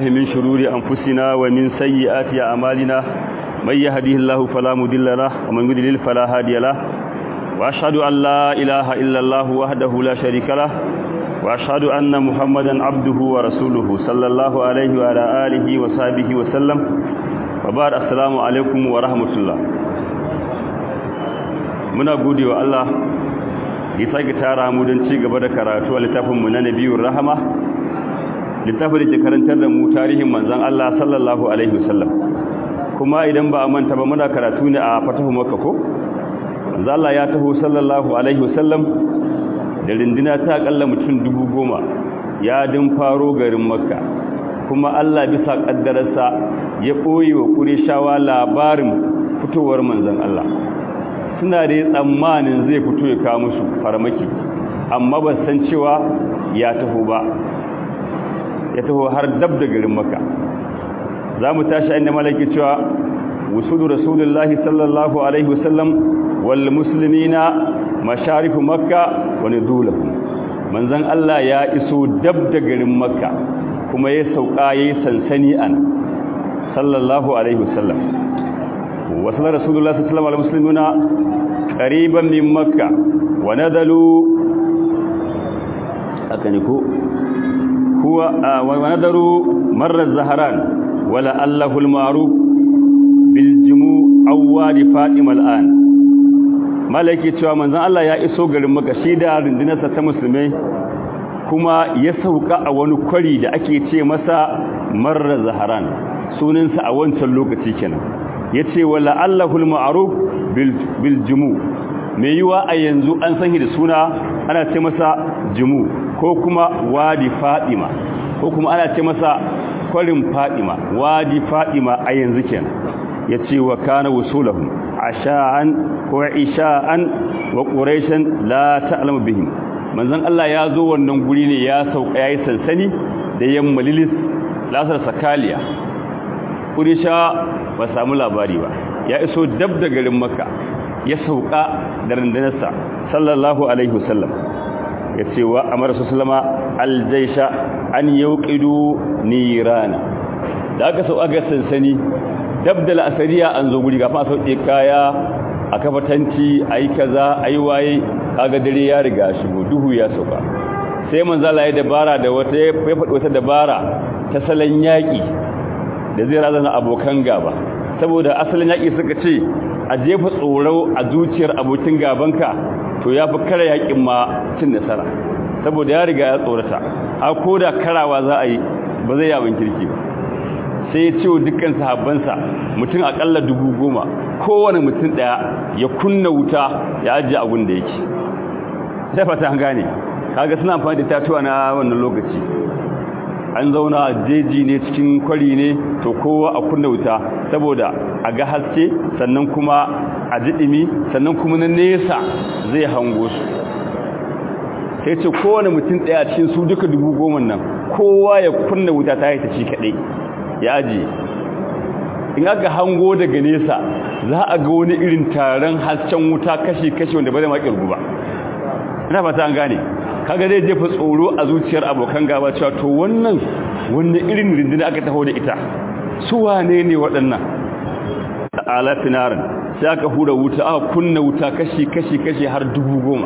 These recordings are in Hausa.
من شرور أنفسنا ومن سيئات أعمالنا من يهديه الله فلا مضل له ومن يضلل فلا هادي له وأشهد أن لا إله إلا الله وحده لا شريك له وأشهد أن محمدا عبده ورسوله صلى الله عليه وعلى آله وصحبه وسلم وبعد السلام عليكم ورحمة الله muna gode wa Allah ya sake tara mu don ci gaba da karatu a littafinmu na nabiyur rahama littafin da ke karantar da mu tarihin manzon Allah sallallahu alaihi wasallam kuma idan ba a manta ba muna karatu ne a fatahu makka ko manzon Allah ya taho sallallahu alaihi wasallam da rindina ta akalla mutum dubu goma ya din faro garin makka kuma Allah bisa kaddararsa ya ɓoye wa ƙurishawa labarin fitowar manzon Allah suna da tsammanin zai fito ya kawo musu farmaki amma ba san cewa ya taho ba ya taho har dab da garin maka za mu tashi inda malaki cewa wusudu rasulullahi sallallahu alaihi wasallam wal muslimina masharifu makka wa nudulahu manzon Allah ya iso dab da garin makka kuma ya sauka yayi sansani an sallallahu alaihi wasallam وصل رسول الله صلى الله عليه وسلم على المسلمين قريبا من مكة ونذلوا أكنكو هو آه ونذلوا مر الزهران ولعله المعروف بالجموع أو واد فاطمة الآن malaki cewa manzon Allah ya iso garin Makka shi da rundunarsa ta musulmai kuma ya sauka a wani kwari da ake ce masa Marra Zaharan sunansa a wancan lokaci kenan ya ce wa la'allahul ma'aruf bil jumu mai yiwa a yanzu an san da suna ana ce masa jumu ko kuma wadi fadima ko kuma ana ce masa kwarin fadima wadi fadima a yanzu kenan ya ce wa kana wusulahum asha'an ko isha'an wa quraishan la ta'lamu bihim manzon Allah ya zo wannan guri ne ya sauka yayi sansani da yamma lilis lasar sakaliya Kurisha ba samu labari ba ya iso dab da garin makka ya sauka da rundunarsa sallallahu alaihi wasallam ya ce wa amara su sallama aljaisha an yauqidu nirana da aka sauka ga sansani dab da la'asariya an zo guri gafa sauke kaya a kafatanci ayi kaza ayi waye kaga dare ya riga shigo duhu ya sauka sai manzala ya dabara da wata ya faɗi wata dabara ta salon yaƙi da zai razana abokan gaba saboda asalin yaƙi suka ce a jefa tsoro a zuciyar abokin gabanka to ya fi kare yaƙin ma cin nasara saboda ya riga ya tsorata a ko da karawa za a yi ba zai yawon kirki ba sai ya ce wa dukkan sahabbansa mutum aƙalla dubu goma kowane mutum ɗaya ya kunna wuta ya ajiye abin da yake sai fata an gane kaga suna amfani da tatuwa na wannan lokaci an zauna jeji ne cikin kwari ne to kowa a kunna wuta saboda a ga haske sannan kuma a jiɗimi sannan kuma na nesa zai hango su sai ce kowane mutum ɗaya cikin su duka dubu goma nan kowa ya kunna wuta ta haita shi kaɗai ya ajiye in aka hango daga nesa za a ga wani irin taron hasken wuta kashi-kashi wanda ba zai maƙirgu ba ina fata an gane kaga zai jefa tsoro a zuciyar abokan gaba cewa to wannan wanne irin rindina aka taho da ita su wane ne waɗannan ala finarin sai aka hura wuta aka kunna wuta kashi kashi kashi har dubu goma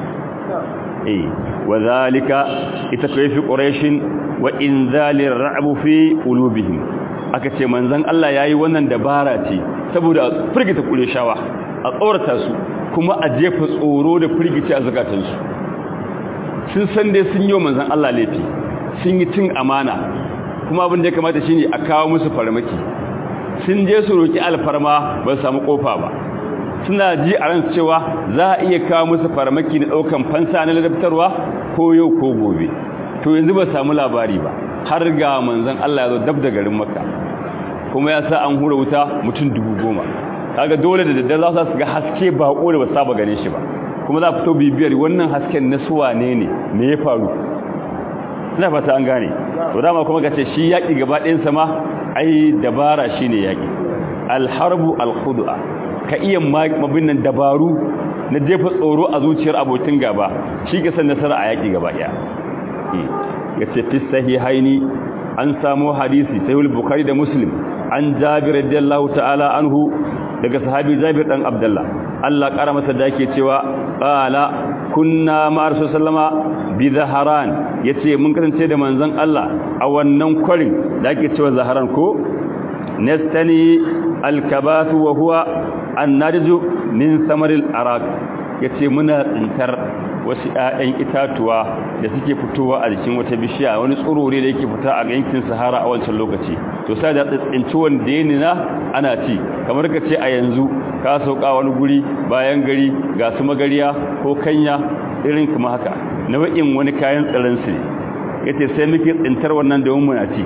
eh wa zalika ita kayfi quraishin wa inzalir ra'bu fi qulubihim aka ce manzon Allah yayi wannan dabara ce saboda firgita qurayshawa a tsorata su kuma a jefa tsoro da firgici a zakatansu sun san dai sun yi wa manzan Allah laifi sun yi cin amana kuma abin da ya kamata shine a kawo musu farmaki sun je su roki alfarma ba su samu kofa ba suna ji a ran cewa za a iya kawo musu farmaki na daukan fansa na ladabtarwa ko yau ko gobe to yanzu ba samu labari ba har ga manzan Allah ya zo dab da garin Makka kuma ya sa an hura wuta mutum dubu goma kaga dole da daddare za su ga haske bako da ba saba gane shi ba kuma za fito bibiyar wannan hasken na suwa ne ne me ya faru ina fata an gane to dama kuma kace shi yaki gaba ɗayan sa ma ai dabara shine yaki alharbu alkhud'a ka iya mabin nan dabaru na jefa tsoro a zuciyar abokin gaba shi ke san nasara a yaki gaba ɗaya yace fi sahihaini an samu hadisi sahih bukhari da muslim an jabir radiyallahu ta'ala anhu daga sahabi jabir dan abdullah Allah kara masa da yake cewa qala kunna ma sallama bi zaharan yace mun kasance da manzon Allah a wannan kwarin da ake cewa zaharan ko nastani alkabathu wa huwa annarju min samaril araq yace muna tsintar wasu ƴaƴan itatuwa da suke fitowa a jikin wata bishiya wani tsurore da yake fita a yankin Sahara a wancan lokaci to sai da tsinci wanda yana na ana ci kamar ka ce a yanzu ka sauka wani guri bayan gari ga su magariya ko kanya irin kuma haka nau'in wani kayan tsaron su yace sai muke tsintar wannan da muna ci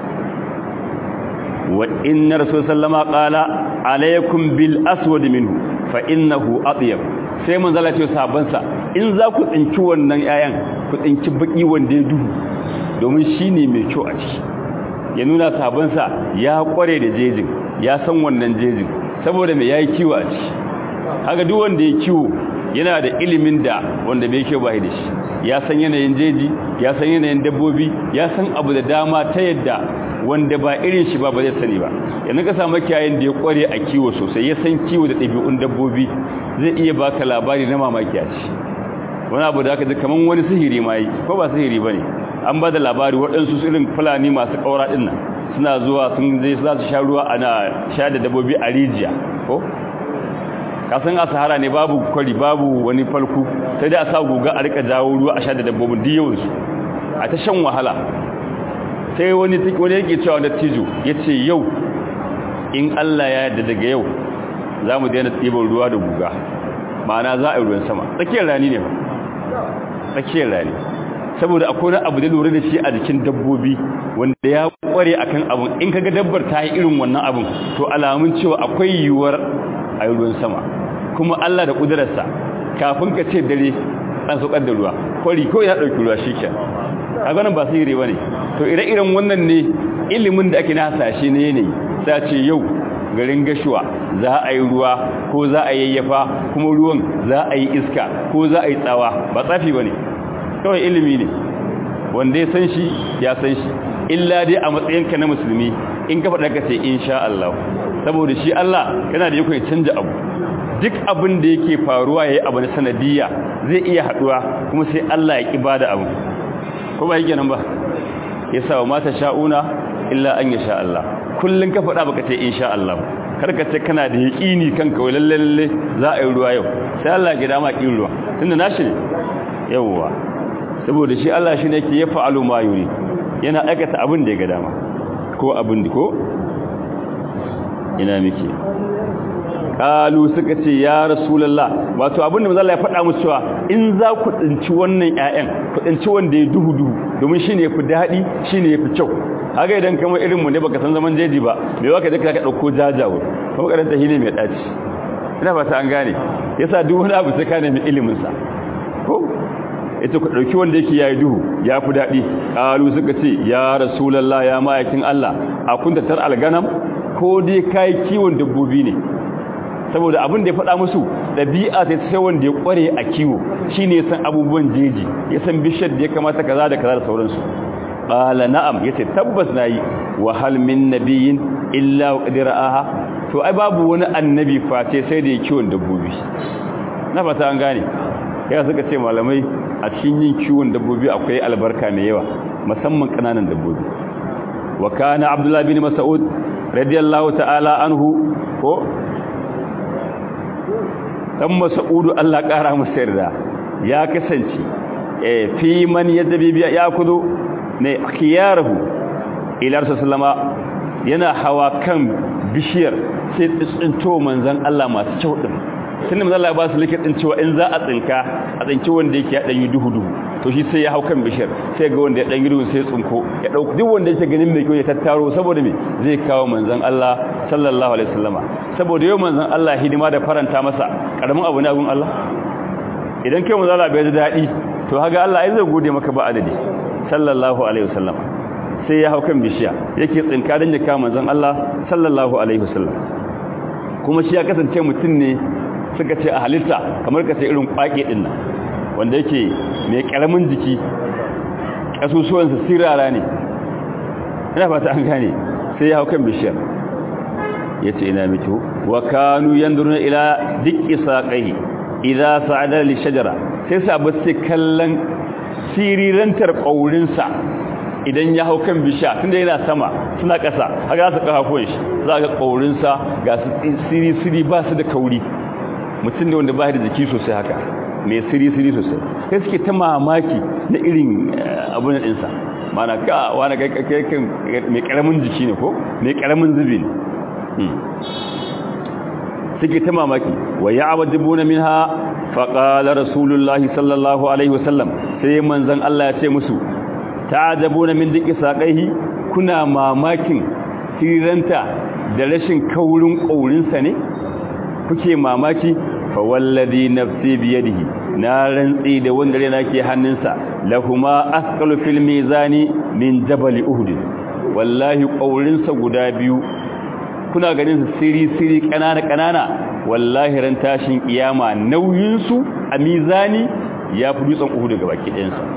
wa inna rasul sallama qala alaykum bil aswad minhu fa innahu atyab sai mun zala ce sabansa in za ku tsinci wannan yayan ku tsinci baki wanda ya duhu domin shine mai kyau a ciki ya nuna sabansa ya kware da jejin ya san wannan jejin saboda mai yayi kiwo a ciki haka duk wanda ya kiwo yana da ilimin da wanda bai kyau bai da shi ya san yanayin jeji ya san yanayin dabbobi ya san abu da dama ta yadda wanda ba irin shi ba ba zai sani ba yanzu ka samu kiyayen da ya kware a kiwo sosai ya san kiwo da ɗabi'un dabbobi zai iya baka labari na mamaki a ci wani abu da aka ji kamar wani sihiri ma yi ko ba sihiri ba ne an ba da labari waɗansu irin fulani masu ƙaura ɗin nan suna zuwa sun zai za su sha ruwa ana sha da dabbobi a rijiya ko kasan a sahara ne babu kwari babu wani falku sai dai a sa guga a rika jawo ruwa a sha da dabbobin duk yawansu a ta shan wahala sai wani wani yake cewa da tijo ya ce yau in Allah ya yarda daga yau za mu daina ɗiban ruwa da guga ma'ana za a yi ruwan sama tsakiyar rani ne ba tsakiyar rani saboda akwai wani abu da lura da shi a jikin dabbobi wanda ya kware akan abun in kaga dabbar ta yi irin wannan abun to alamun cewa akwai yiwuwar a yi ruwan sama kuma Allah da ƙudurarsa kafin ka ce dare an saukar da ruwa kwari ko ya ɗauki ruwa shi kenan a ganin ba sihiri ba ne to ire-iren wannan ne ilimin da ake na hasashe na yanayi ta ce yau garin gashuwa za a yi ruwa ko za a yayyafa kuma ruwan za a yi iska ko za a yi tsawa ba tsafi ba ne kawai ilimi ne wanda ya san shi ya san shi illa dai a matsayinka na musulmi in ka faɗa ka ce insha Allah saboda shi Allah yana da yakon ya canja abu duk abin da yake faruwa yayi abu na sanadiyya zai iya haduwa kuma sai Allah ya kiba da abu ko ba yake nan ba yasa wa mata sha'una illa an yasha Allah kullun ka faɗa baka ce insha Allah karka ce kana da yaqini kanka wai lalle lalle za a yi ruwa yau sai Allah ya dama kin ruwa tunda nashi ne yawwa saboda shi Allah shi ne yake ya fa'alu ma yuri yana aikata abin da ya ga dama ko abin da ko ina miki kalu suka ce ya rasulullah wato abin da manzo Allah ya faɗa musu cewa in za ku tsinci wannan ƴaƴan ku tsinci wanda ya duhu duhu domin shine yafi dadi shine yafi kyau haka idan kamar irin mu ne baka san zaman jeji ba me waka je ka dauko jajawo kuma karanta shine mai daci ina fata an gane yasa duk wani abu sai ka nemi ilimin sa ko ita ku dauki wanda yake yayi duhu ya fi dadi kalu suka ce ya rasulullah ya ma'aikin Allah a kunta tar alganam ko dai kai kiwon dabbobi ne saboda abin da ya faɗa musu ɗabi'a ta sai wanda ya ƙware a kiwo shi ne san abubuwan jeji ya san bishiyar da ya kamata kaza da kaza da sauransu ƙala na'am ya ce tabbas na yi wa hal min nabiyin illa wa ƙadira aha to ai babu wani annabi face sai da ya kiwon dabbobi na fata an gane ya suka ce malamai a cikin yin kiwon dabbobi akwai albarka mai yawa musamman ƙananan dabbobi wa kana abdullahi bin mas'ud radiyallahu ta'ala anhu ko dan mas'udu Allah kara masa yarda ya kasance eh fi man yadabi ya kudu ne khiyaruhu ila sallama yana hawa kan bishiyar sai tsinto manzon Allah masu kyau din tunda manzon Allah ba su likitin cewa in za a tsinka a tsinci wanda yake ya danyi duhu duhu to shi sai ya hau kan bishiyar sai ga wanda ya danyi duhu sai tsinko ya dauki duk wanda yake ganin mai kyau ya tattaro saboda me zai kawo manzon Allah sallallahu alaihi wasallama saboda yau manzon Allah hidima da faranta masa karamin abu ne a gun Allah idan kai manzon Allah bai da dadi to haga Allah ai zai gode maka ba adadi sallallahu alaihi wasallama sai ya hau kan bishiya yake tsinka dan ya kawo manzon Allah sallallahu alaihi wasallam kuma shi ya kasance mutum ne suka ce a halitta kamar ka ce irin kwake din nan wanda yake mai karamin jiki kasusuwansa sirara ne ina fata an gane sai ya hau kan bishiyar yace ina miki wa kanu yanduruna ila dikki saqai idza sa'ada li shajara sai sabu sai kallon sirirantar kaurin sa idan ya hau kan bishiya tunda yana sama suna ƙasa haka su kafafuwan shi za ga kaurin sa ga su siri siri ba su da kauri mutum ne wanda ba da jiki sosai haka mai siri siri sosai sai suke ta mamaki na irin abun din sa mana ka wani kai mai karamin jiki ne ko mai karamin zubi ne suke ta mamaki wa ya'wajibuna minha faqala rasulullahi sallallahu alaihi wasallam sai manzon Allah ya ce musu ta'ajabuna min diki saqaihi kuna mamakin siranta da rashin kaurin kaurinsa ne kuke mamaki fa wallazi nafsi biyadihi na rantsi da wanda rena ke hannunsa lahuma asqalu fil mizani min jabal uhud wallahi kaurinsa guda biyu kuna ganin su siri siri kanana kanana wallahi ran tashin kiyama nauyin su a mizani ya fi dutsen uhud daga baki ɗayan sa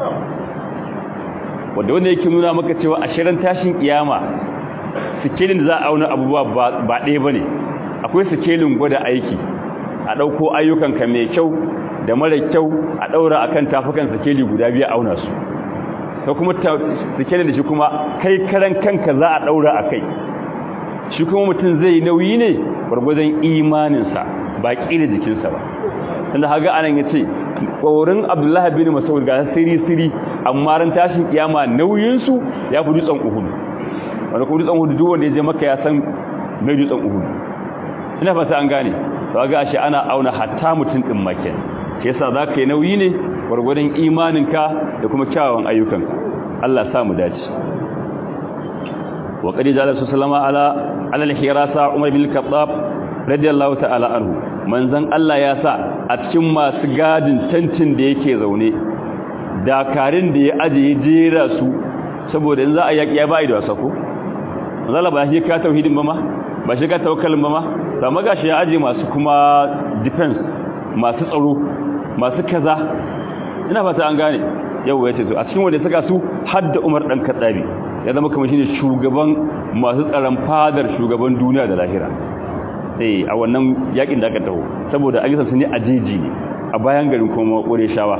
wanda wanda yake nuna maka cewa a shirin tashin kiyama sikelin da za a auna abubuwa ba ɗaya bane akwai sikelin gwada aiki a ɗauko ayyukanka mai kyau da mara kyau a ɗaura a kan tafukan sikeli guda biya auna su ta kuma sikelin da shi kuma kai karan kanka za a ɗaura a kai shi kuma mutum zai nauyi ne gwargwadon imaninsa ba ƙila jikinsa ba tunda haga anan ya ce ƙorin abdullahi bin masaud ga siri-siri amma ran tashin kiyama nauyinsu ya fi dutsen uhudu wanda kuma dutsen uhudu duk wanda ya je maka ya san mai dutsen uhudu ina fata an gane to ga shi ana auna hatta mutum din make shi yasa zaka yi nauyi ne gurgurdan imaninka da kuma kyawawan ayyukanka Allah sa mu dace wa qad jalla sallama ala ala al-hirasa umar bin al-khattab radiyallahu ta'ala anhu manzon Allah ya sa a cikin masu gadin tantin da yake zaune dakarin da ya aje jera su saboda in za a yaki ya bai da wasa ko zalla ba shi ka tauhidin ba ma ba shi ka tawakkalin ba ma ba magashi ya aje masu kuma defense masu tsaro masu kaza ina fata an gane yau ya ce to a cikin wanda suka su hadda Umar dan Kaddabi ya zama kamar shine shugaban masu tsaron fadar shugaban duniya da lahira eh a wannan yakin da aka taho saboda ayyukan su ne ajeji ne a bayan garin kuma Qurayshawa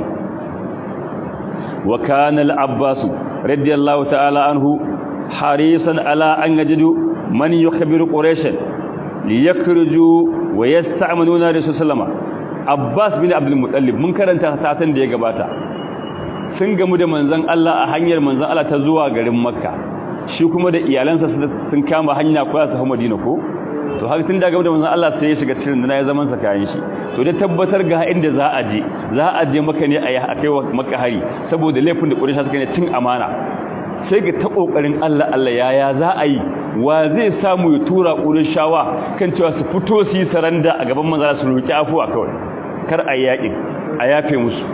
wa kana al-Abbas radiyallahu ta'ala anhu harisan ala an yajidu man yukhbiru quraishan liyakruju wa yasta'manuna rasul sallama abbas bin abdul muttalib mun karanta satan da ya gabata sun gamu da manzon Allah a hanyar manzon Allah ta zuwa garin makka shi kuma da iyalansa sun kama hanya ko su madina ko to har tun da gamu da manzon Allah sai ya shiga cikin dana ya zaman sa kayan shi to da tabbatar ga inda za a je za a je maka ne a kai wa makka hari saboda laifin da quraisha suka ne tun amana sai ga ta kokarin Allah Allah yaya za a yi wa zai samu ya tura shawa kan cewa su fito su yi saranda a gaban manzara su roki afuwa kawai kar a yaƙi a yafe musu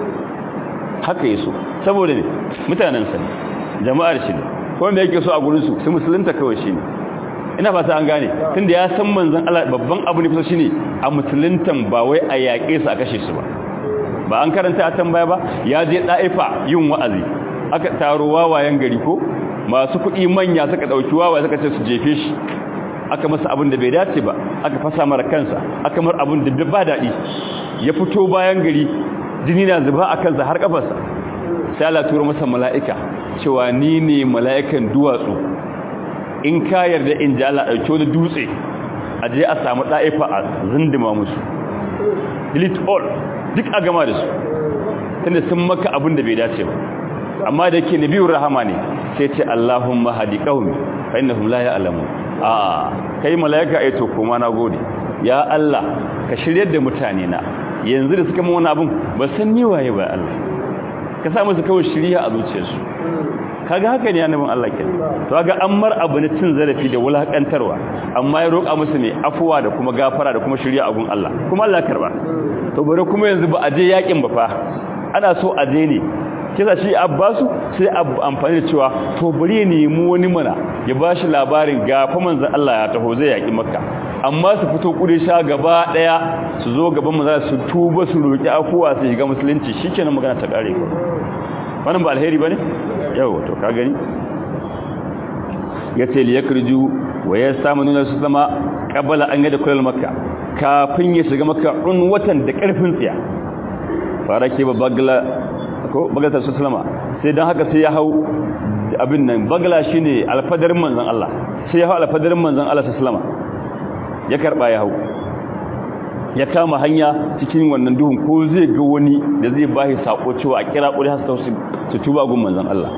haka yi so saboda ne mutanen sa jama'ar shi ne kuma me yake so a gurin su su musulunta kawai shi ne ina fata an gane tunda ya san manzon Allah babban abu ne fito shine a musuluntan ba wai a yaƙe su a kashe su ba ba an karanta a tambaya ba ya je da'ifa yin wa'azi aka taro wawayen gari ko masu kuɗi manya suka ɗauki wawaye suka ce su jefe shi aka masa abin da bai dace ba aka fasa mara kansa aka mar abin da ba daɗi ya fito bayan gari jini na zuba a kansa har kafarsa sai Allah tura masa mala'ika cewa ni ne mala'ikan duwatsu in ka yarda in ji Allah ɗauki wani dutse a je a samu ɗa'ifa a zindima musu delete all duk a gama da su tunda sun maka abin da bai dace ba amma da yake nabiyur rahama ne sai ce Allahumma hadi qaumi fa innahum la ya'lamun a kai malaika ai to kuma nagode ya Allah ka shiryar da mutane na yanzu da suka mun wani abun ba san ni waye ba Allah ka sa musu kawai shiriya a zuciyarsu kaga haka ne annabin Allah ke to kaga an mar abu ne cin zarafi da wulakantarwa amma ya roƙa musu ne afuwa da kuma gafara da kuma shiriya a gun Allah kuma Allah karba to bare kuma yanzu ba a je yakin ba fa ana so a je ne kisa shi abbasu sai amfani da cewa to bari ya nemi wani mana ya bashi labarin gafa manzon Allah ya taho zai yaki makka amma su fito sha gaba daya su zo gaban manzon su tuba su roki afuwa su shiga musulunci shikenan magana ta kare ko wannan ba alheri bane yau to ka gani yace li yakriju wa yasamununa sallama qabala an yada kullal makka kafin ya shiga makka un watan da karfin tsiya farake ba bagla ko bagla sallama sai dan haka sai ya hau abin nan bagla shine alfadarin manzon Allah sai ya hau alfadarin manzon Allah sallama ya karba ya hau ya kama hanya cikin wannan duhun ko zai ga wani da zai bashi sako cewa a kira kuri hasa su tuba gun manzon Allah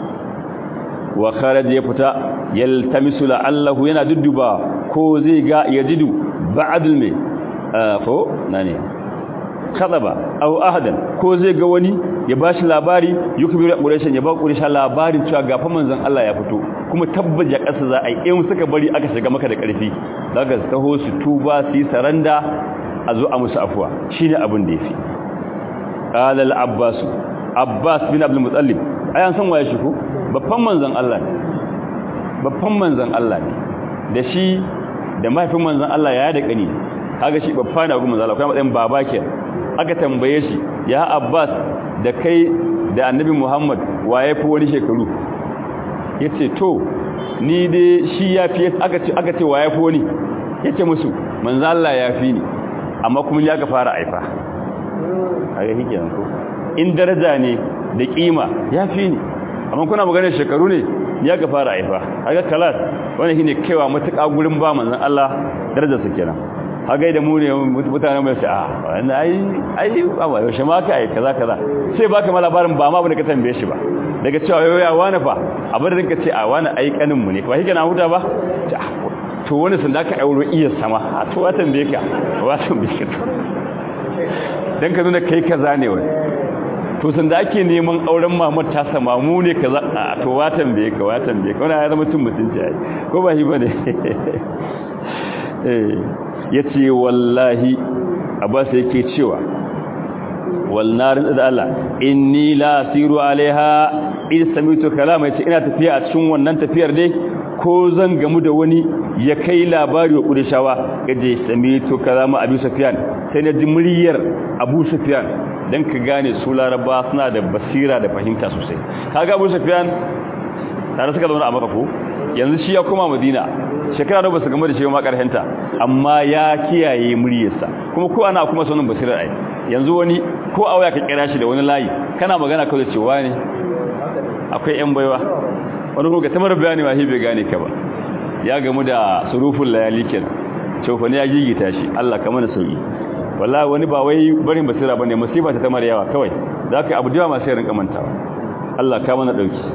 wa kharaj ya fita yaltamisu la'allahu yana dudduba ko zai ga yajidu ba'dul mai ko nane kadaba aw ahadan ko zai ga wani ya bashi labari yukbiru quraysh ya ba quraysh labarin cewa gafa manzon Allah ya fito kuma tabbaja kasa za a yi in suka bari aka shiga maka da karfi zaka taho su tuba su yi saranda a zo a musu afuwa shine abin da yafi qala al-abbas abbas bin abdul muttalib ayan san waye shi ko babban manzon Allah ne babban manzon Allah ne da shi da mahaifin manzon Allah ya da kani kaga shi babba ne ga manzon Allah kuma matsayin baba ke aka tambaye shi ya abbas da kai da annabi muhammad waye fi wani shekaru yace to ni dai shi ya fi aka ce aka ce waye fi wani yace musu manzon Allah ya fi ni amma kuma ya ka fara aifa a ga hikiyan ko in daraja ne da kima ya fi ni amma kuna maganar shekaru ne ya ka fara aifa a ga kalas wani shine kaiwa matuƙa gurin ba manzon Allah darajar su kenan hagai da mu ne mutane mai sai a wannan ai ai ba yaushe ma ka ai kaza kaza sai baka ma labarin ba ma bane ka tambaye shi ba daga cewa yau ya wani fa abin da rinka ce a wani ai kanin mu ne ba shi kana huta ba to wani sun da ka auro iya sama a to watan bai ka watan bai ka dan ka nuna kai kaza ne wai to sun da ake neman auren mamar ta sama mu ne kaza a to watan bai ka watan bai ka wannan ya zama cin mutunci ai ko ba shi bane eh yace wallahi abbas yake cewa walnarin da Allah inni la asiru alaiha in samitu kalama yace ina tafiya a cikin wannan tafiyar dai ko zan gamu da wani ya kai labari wa Qurayshawa kaje samitu kalama Abu Sufyan sai na ji muryar Abu Sufyan dan ka gane su Laraba suna da basira da fahimta sosai kaga Abu Sufyan tare suka zauna a Makka ko yanzu shi ya koma Madina shekara da basu gamu da shi ma karhenta amma ya kiyaye muryarsa kuma ko ana kuma sanin basirar ai yanzu wani ko a waya ka kira shi da wani layi kana magana kawai cewa ne akwai yan baiwa wani ko ga tamar bayani ma bai gane ka ba ya gamu da suruful layali kenan cewa ne ya gigita shi Allah ka mana sauki wallahi wani ba wai barin basira bane musiba ta tamar yawa kawai zaka abu da ma sai rinka mantawa Allah ka mana dauki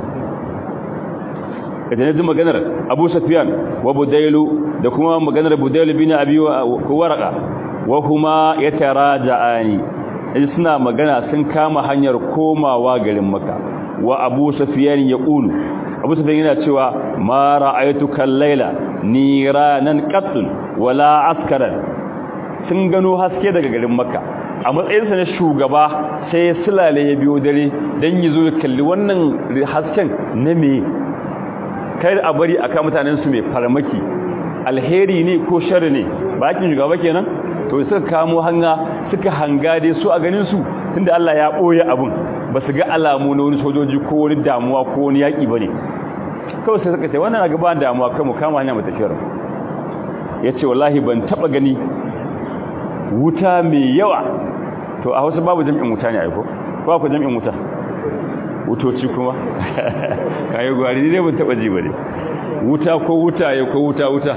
kada ne maganar Abu Sufyan wa Budailu da kuma maganar Budailu bin Abi Warqa wa huma yataraja'ani suna magana sun kama hanyar komawa garin Makka wa Abu Sufyan yaqulu Abu Sufyan yana cewa ma ra'aytuka al-laila niranan qattun wala askaran sun gano haske daga garin Makka a matsayinsa na shugaba sai ya sulale ya biyo dare dan yazo ya kalli wannan hasken na me kai a bari aka mutanen su mai farmaki alheri ne ko sharri ne bakin shugaba kenan to suka kamo hanga suka hanga dai su a ganin su tunda Allah ya boye abun ba su ga alamu na wani sojoji ko wani damuwa ko wani yaki bane kawai sai suka ce wannan ga ba damuwa kai mu kama hanya mu tafiyar yace wallahi ban taba gani wuta mai yawa to a Hausa babu jami'in wuta ne aiko ko akwai jami'in wuta wutoci kuma kayi gwari ne ban taba ji ba ne wuta ko wuta ya ko wuta wuta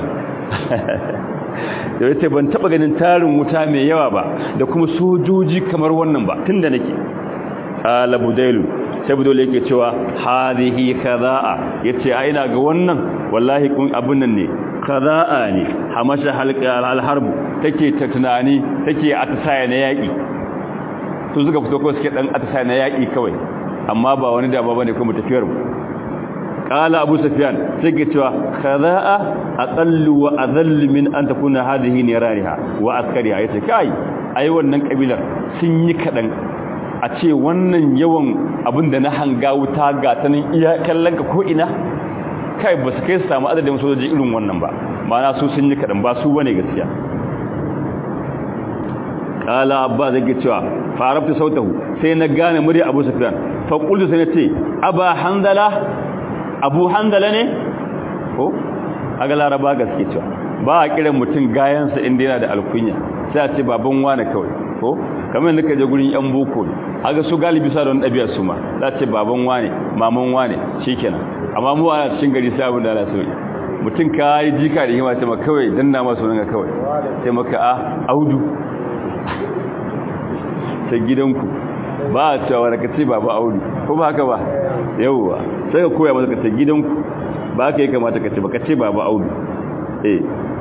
da yace ban taba ganin tarin wuta mai yawa ba da kuma sojoji kamar wannan ba tunda nake ala budailu sai budailu yake cewa hadhihi kadaa yace a ina ga wannan wallahi kun abun nan ne kadaa ne hamasha halqa alharbu take ta tunani take atisaya na yaki to suka fito ko suke dan atisaya na yaki kawai amma ba wani da ba bane kuma tafiyar mu qala abu sufyan sai ke cewa khadaa aqallu wa adhall min an takuna hadhihi nirariha wa askariha yace kai ai wannan kabilar sun yi kadan a ce wannan yawan abinda na hanga wuta ga ta nan iya kallon ka ko ina kai ba su kai su samu adadin sojoji irin wannan ba ma'ana su sun yi kadan ba su bane gaskiya kala abba zai cewa farafta sautahu sai na gane murya abu sufyan fa qultu sai nace aba handala abu handala ne ko aga laraba gaske cewa ba a kiran mutum gayansa inda yana da alkunya sai a ce baban wane kawai ko kamar yadda ka je gurin yan boko ne aga su galibi sa don ɗabi'a su ma za a ce baban wane maman wane shikenan amma mu a cikin gari sai abin da ana so mutum ka yi jika da hima ce maka kawai danna masu nan kawai sai maka a audu ta gidanku ba a cewa wani ka ce baba audu ko ba haka ba yauwa sai ka koya masa ka ce gidanku ba ka yi kamata ka ce ba ka ce baba audu eh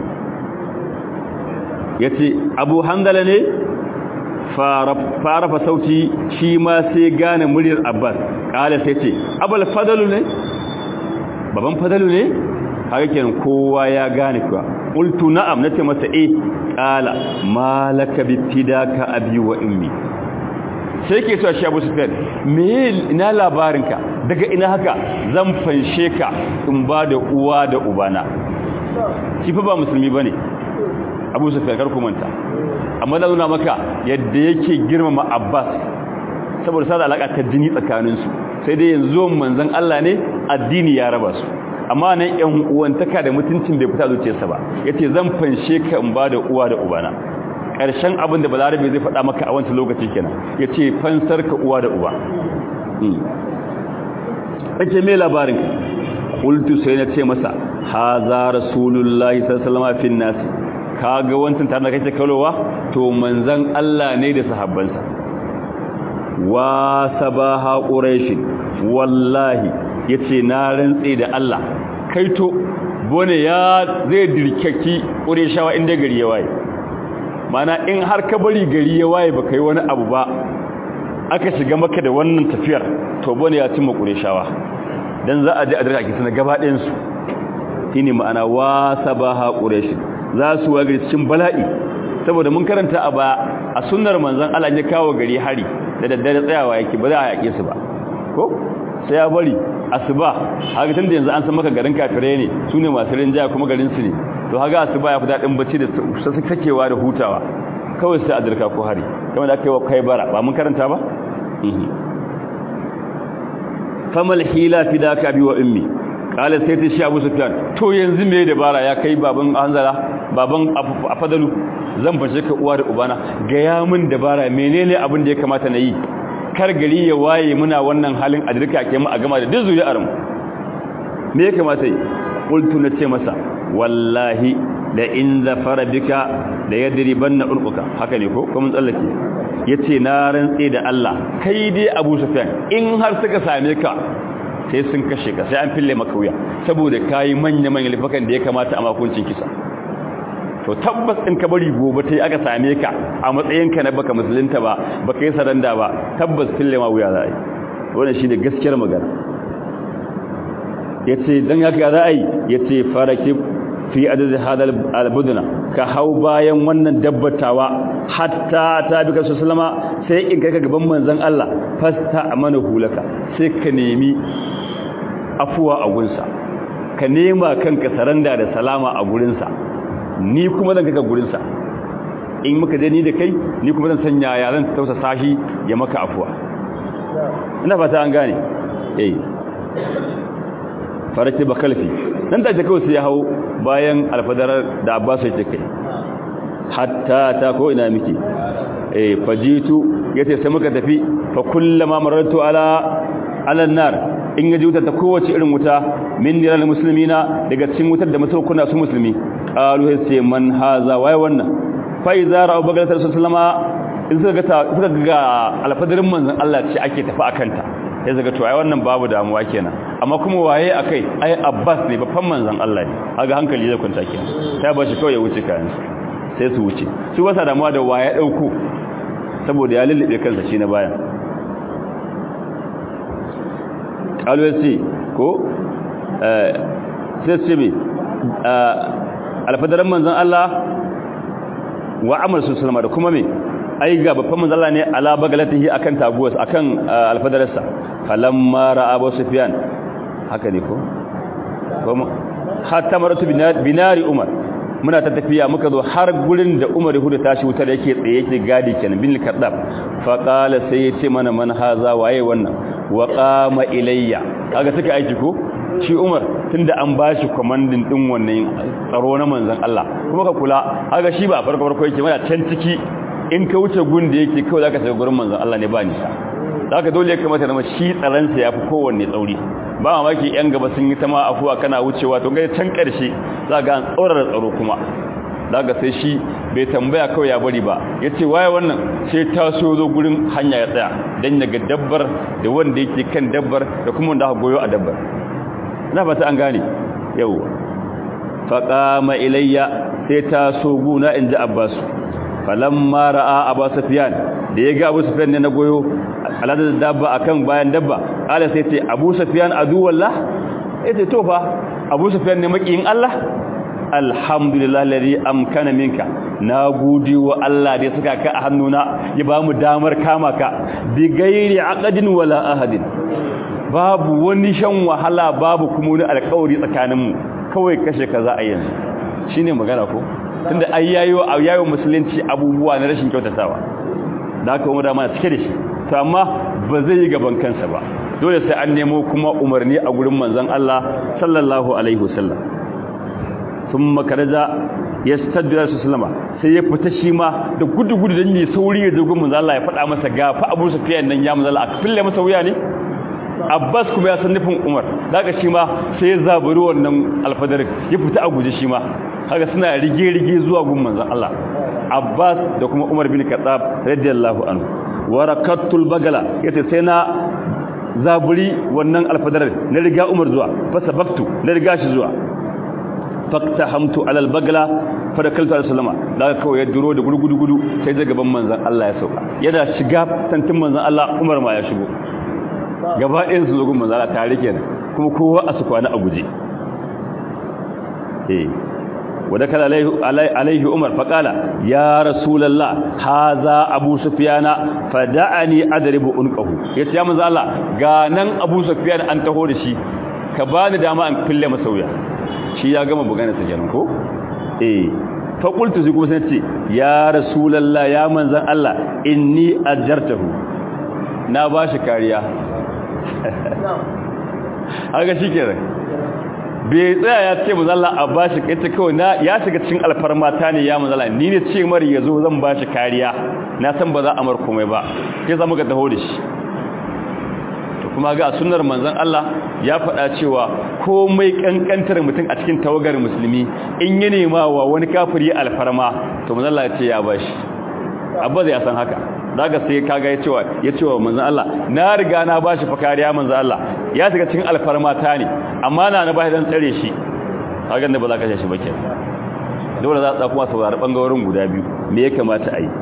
ya ce abu handala ne farafa sauti shi ma sai gane muryar abbas kala sai ce abul fadalu ne baban fadalu ne haka kenan kowa ya gane kuwa qultu na'am nace masa eh kala malaka bi fidaka abi wa ummi sai ke cewa shi Abu Sufyan me ina labarinka daga ina haka zan fanshe ka in ba da uwa da ubana shi fa ba musulmi bane Abu Sufyan kar ku manta amma da nuna maka yadda yake girmama Abbas saboda sada alaka ta jini tsakaninsu sai dai yanzu manzon Allah ne addini ya raba su amma nan ƴan uwantaka da mutuncin bai fita zuciyarsa ba yace zan fanshe ka in ba da uwa da ubana ƙarshen abin da balarabe zai faɗa maka a wancan lokaci kenan yace fansar ka uwa da uba ake me labarin qultu sai na ce masa haza rasulullahi sallallahu alaihi wasallam nasi kaga wancan tare da kake kalowa to manzon Allah ne da sahabbansa wa sabaha quraish wallahi yace na rantse da Allah kaito bone ya zai dirkaki qurayshawa inda gari ya waye mana in har ka bari gari ya waye baka yi wani abu ba aka shiga maka da wannan tafiyar to bone ya cimma qurayshawa dan za a je a dirka suna gaba ɗayan su shine ma'ana wa sabaha quraish za su wa gari cikin bala'i saboda mun karanta a ba a sunnar manzon Allah ya kawo gari hari da daddare tsayawa yake ba za a yake su ba ko sai ya bari asuba haka tunda yanzu an san maka garin kafire ne sune masu rinjaya kuma garin su ne to haka asuba ya fi dadin bacci da sakewa da hutawa kawai sai a dirka ko hari kamar da aka yi wa kai bara ba mun karanta ba famal hila fidaka bi wa ummi kala sai ta shi Abu Sufyan to yanzu me dabara ya kai baban Hanzala baban Afadalu zan fashe ka uwa da ubana ga ya mun dabara menene abin da ya kamata na yi kar gari ya waye muna wannan halin a dirka ke mu a gama da duk zuriyar mu me ya kamata yi qultu na ce masa wallahi da in zafara bika da yadribanna urquka haka ne ko kuma tsallake yace na rantse da Allah kai dai Abu Sufyan in har suka same ka sai sun kashe ka sai an fille maka wuya saboda kai manya manya lifakan da ya kamata a makuncin kisa to tabbas in ka bari gobe tai aka same ka a matsayin ka na baka musulunta ba baka yi saranda ba tabbas fille ma wuya za a yi wannan shine gaskiyar magana yace dan haka za a yi yace farakib fi adad hada albudna ka hau bayan wannan dabbatawa hatta ta bi ka sallama sai in kai ka gaban manzon Allah fasta amana hulaka sai ka nemi afuwa a gunsa ka nema kanka saranda da salama a gurinsa ni kuma zan kaka gurinsa in muka je ni da kai ni kuma zan sanya yaran tausa sashi ya maka afuwa ina fata an gane eh farake bakalfi nan da kawai sai ya hau bayan alfadarar da Abbas ya kai hatta ta ko ina miki eh fajitu yace sai muka tafi fa kullama marartu ala ala nar in yaji wuta ta kowace irin wuta min diral muslimina daga cikin wutar da musulkuna su musulmi qalu sai man haza wai wannan fa idza ra'u bagalatar sallama in suka ga suka ga alfadarin manzon Allah ce ake tafi akanta sai zaga to ai wannan babu damuwa kenan amma kuma waye akai ai Abbas ne babban manzon Allah ne kaga hankali zai kwanta kenan sai ba shi kawai ya wuce kayan sai su wuce su wasa damuwa da waye dauko saboda ya lullube kansa shi na bayan alwasi ko eh sai ce bi alfadaran manzon Allah wa amal sallama da kuma me ai ga babban manzon Allah ne ala bagalatihi akan taguwas akan alfadarsa falamma ra'a Abu Sufyan haka ne ko kuma hatta maratu binari Umar muna ta tafiya muka zo har gurin da Umar hudu tashi wutar yake tsaye yake gadi kenan bin kadab fa qala sai yace mana man haza waye wannan wa qama ilayya kaga suka aiki ko shi Umar tunda an bashi commanding din wannan tsaro na manzon Allah kuma ka kula haka shi ba farko farko yake mana can ciki in ka wuce gun da yake kawai zaka shiga gurin manzon Allah ne ba nisa zaka dole ya kamata na shi tsaron sa yafi kowanne tsauri ba mamaki yan gaba sun yi ta ma afuwa kana wucewa to ga can karshe zaka an tsaurara tsaro kuma daga sai shi bai tambaya kawai ya bari ba ya ce waye wannan sai ta so zo gurin hanya ya tsaya don daga dabbar da wanda yake kan dabbar da kuma wanda aka goyo a dabbar na fata an gane yau faƙama ilayya sai ta so guna in ji abbas falamma ra'a abu safiyan da ya ga abu safiyan ne na goyo aladar dabba akan bayan dabba ala sai ce abu safiyan adu wallah ya ce to fa abu safiyan ne makiyin allah alhamdulillah lari amkana minka na gode wa Allah da suka ka a hannuna ya ba mu damar kama ka bi gairi aqdin wala ahadin babu wani shan wahala babu kuma wani alƙawari tsakaninmu kawai kashe ka za a yanzu shine magana ko tunda ai yayo yayo musulunci abubuwa na rashin kyautatawa da haka umar ma cike da shi to amma ba zai yi gaban kansa ba dole sai an nemo kuma umarni a gurin manzon Allah sallallahu alaihi wasallam sun makaraja ya staddu ya sallama sai ya fita shi ma da gudu-gudu don yi sauri ya zogon manzala ya faɗa masa gafa abu sufiyan nan ya manzala a fille masa wuya ne abbas kuma ya san nufin umar daga shi ma sai ya zaburi wannan alfadarin ya fita a guje shi ma haka suna rige-rige zuwa gun manzan Allah abbas da kuma umar bin katsab radiyallahu anhu warakattul bagala yace sai na zaburi wannan alfadarin na riga umar zuwa fasa baktu na riga shi zuwa faktahamtu alal bagla fadakaltu alaihi sallama daga kawai ya duro da gudu gudu sai da gaban manzon Allah ya sauka yana shiga tantin manzon Allah Umar ma ya shigo gaba ɗayan su zogun manzon Allah tare kenan kuma kowa a su kwana a guje eh wadakala alaihi Umar faqala ya rasulullah haza abu sufyana fada'ani adribu unqahu yace ya manzon Allah ga nan abu sufyan an taho da shi ka bani dama an fille masa wuya shi ya gama bugana sa kenan ko eh fa qultu zai kuma sai ce ya rasulullah ya manzan Allah inni ajartahu na bashi kariya haka shikenan bai tsaya ya ce manzan Allah a bashi kace kawai na ya shiga cikin alfarma ta ne ya manzan Allah ni ne ce mari yazo zan bashi kariya na san ba za a mar komai ba sai zamu ga taho da shi kuma ga sunnar manzon Allah ya faɗa cewa komai kankantar mutum a cikin tawagar musulmi in ya nema wa wani kafiri alfarma to manzon Allah ya ce ya bashi abba zai san haka daga sai kaga ya cewa ya cewa manzon Allah na riga na bashi fa kariya manzon Allah ya shiga cikin alfarma ta ne amma na na bashi dan tsare shi kaga ne ba za ka kashe shi ba kenan dole za a kuma saurari bangarorin guda biyu me ya kamata a yi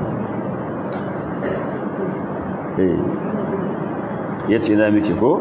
eh ya ce na miki ko?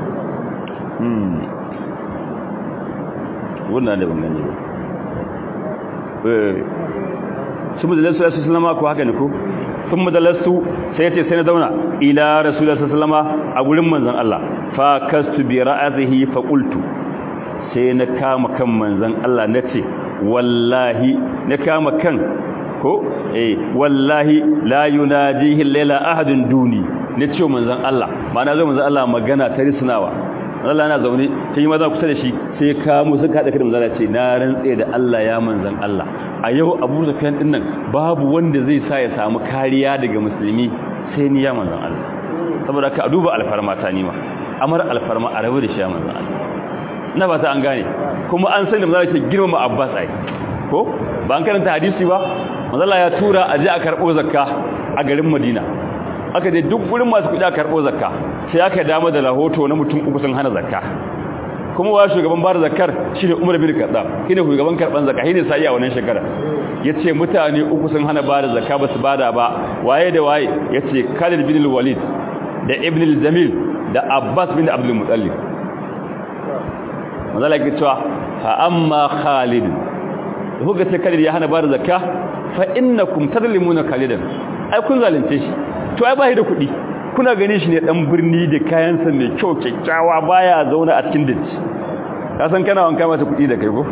wannan da bangane ba su madalarsu ya sallama ko haka ne ko? sun madalarsu sai ce sai na zauna ila rasulullah sallama a gurin manzan Allah fa kastu bi ra'azihi fa qultu sai na kama kan manzan Allah nace wallahi na kama kan ko eh wallahi la yunajihi layla ahadun duni ne ce manzon Allah ma'ana zo manzon Allah magana ta risnawa Allah yana zaune sai maza kusa da shi sai ka mu suka hada kai manzon Allah ce na rantse da Allah ya manzon Allah a yau Abu Sufyan din nan babu wanda zai sa ya samu kariya daga musulmi sai ni ya manzon Allah saboda ka duba alfarma ta nima amar alfarma a rabu da shi ya manzon Allah na ba ta an gane kuma an sani manzon Allah ke girmama Abbas ai ko ba an karanta hadisi ba manzon Allah ya tura a je a karbo zakka a garin Madina aka je duk gurin masu kuɗi a karɓo zakka sai aka dama da rahoto na mutum uku sun hana zakka kuma wa shugaban bada zakkar shine Umar bin Khattab shine shugaban karban zakka shine sai a wannan shekara yace mutane uku sun hana bada zakka ba su bada ba waye da waye yace Khalid bin Walid da Ibn al-Jamil da Abbas bin Abdul Muttalib mazala ke cewa fa amma Khalid kuka ce Khalid ya hana bada zakka fa innakum tadlimuna Khalidan ai kun zalunce shi to ai bai da kuɗi kuna gani shi ne dan birni da kayansa mai kyau kyakkyawa baya zauna a cikin daji ka san kana wanka mata kuɗi da kai ko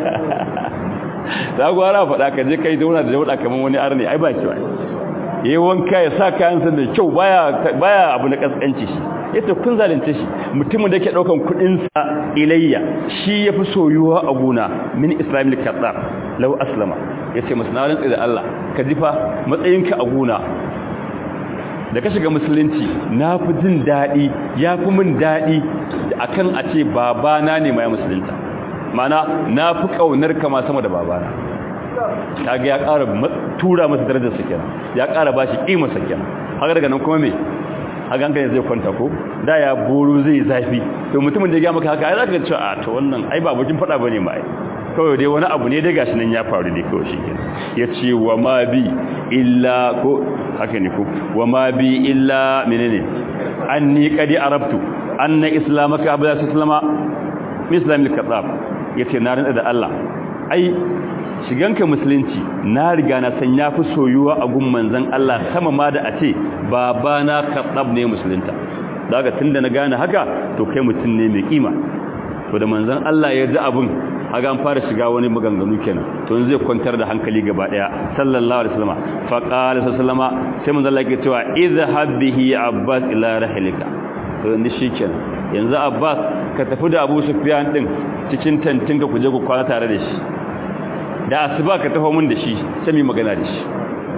da gwara faɗa ka je kai zauna da dauda kaman wani arni ai ba ki ba yayi wanka ya sa kayansa mai kyau baya baya abu na kaskanci shi yace kun zalunce shi mutumin da yake daukan kudin sa ilayya shi yafi soyuwa a guna min islamil kadar law aslama yace musnalan da Allah ka jifa matsayinka a guna da ka shiga musulunci na fi jin daɗi ya fi min daɗi akan a ce babana ne mai musulunta mana na fi ƙaunar kama sama da babana kaga ya ƙara tura masa darajar sa kenan ya ƙara bashi ƙimar sa kenan haka daga nan kuma me haka hankali zai kwanta ko da ya boro zai zafi to mutumin da ya ga maka haka ai zaka ga cewa a to wannan ai ba bakin fada bane ma ai kawai dai wani abu ne dai gashi nan ya faru dai kawai shikenan yace wa ma bi illa ko haka ne ko wa ma bi illa menene anni qad arabtu anna islamaka abda sallama mislamil kadab yace na rinda da Allah ai shiganka musulunci na riga na san yafi soyuwa a gun manzon Allah sama ma da a ce babana kadab ne musulunta daga tunda na gane haka to kai mutum ne mai kima to da manzon Allah ya ji abun haga an fara shiga wani maganganu kenan to zai kwantar da hankali gaba daya sallallahu alaihi wasallam fa qala sallama sai manzon Allah ya cewa idhhab bihi abbas ila rahlika to inda shikenan yanzu abbas ka tafi da abu sufyan din cikin tantinka ku je ku kwana tare da shi da asuba ka tafi mun da shi sai mu magana da shi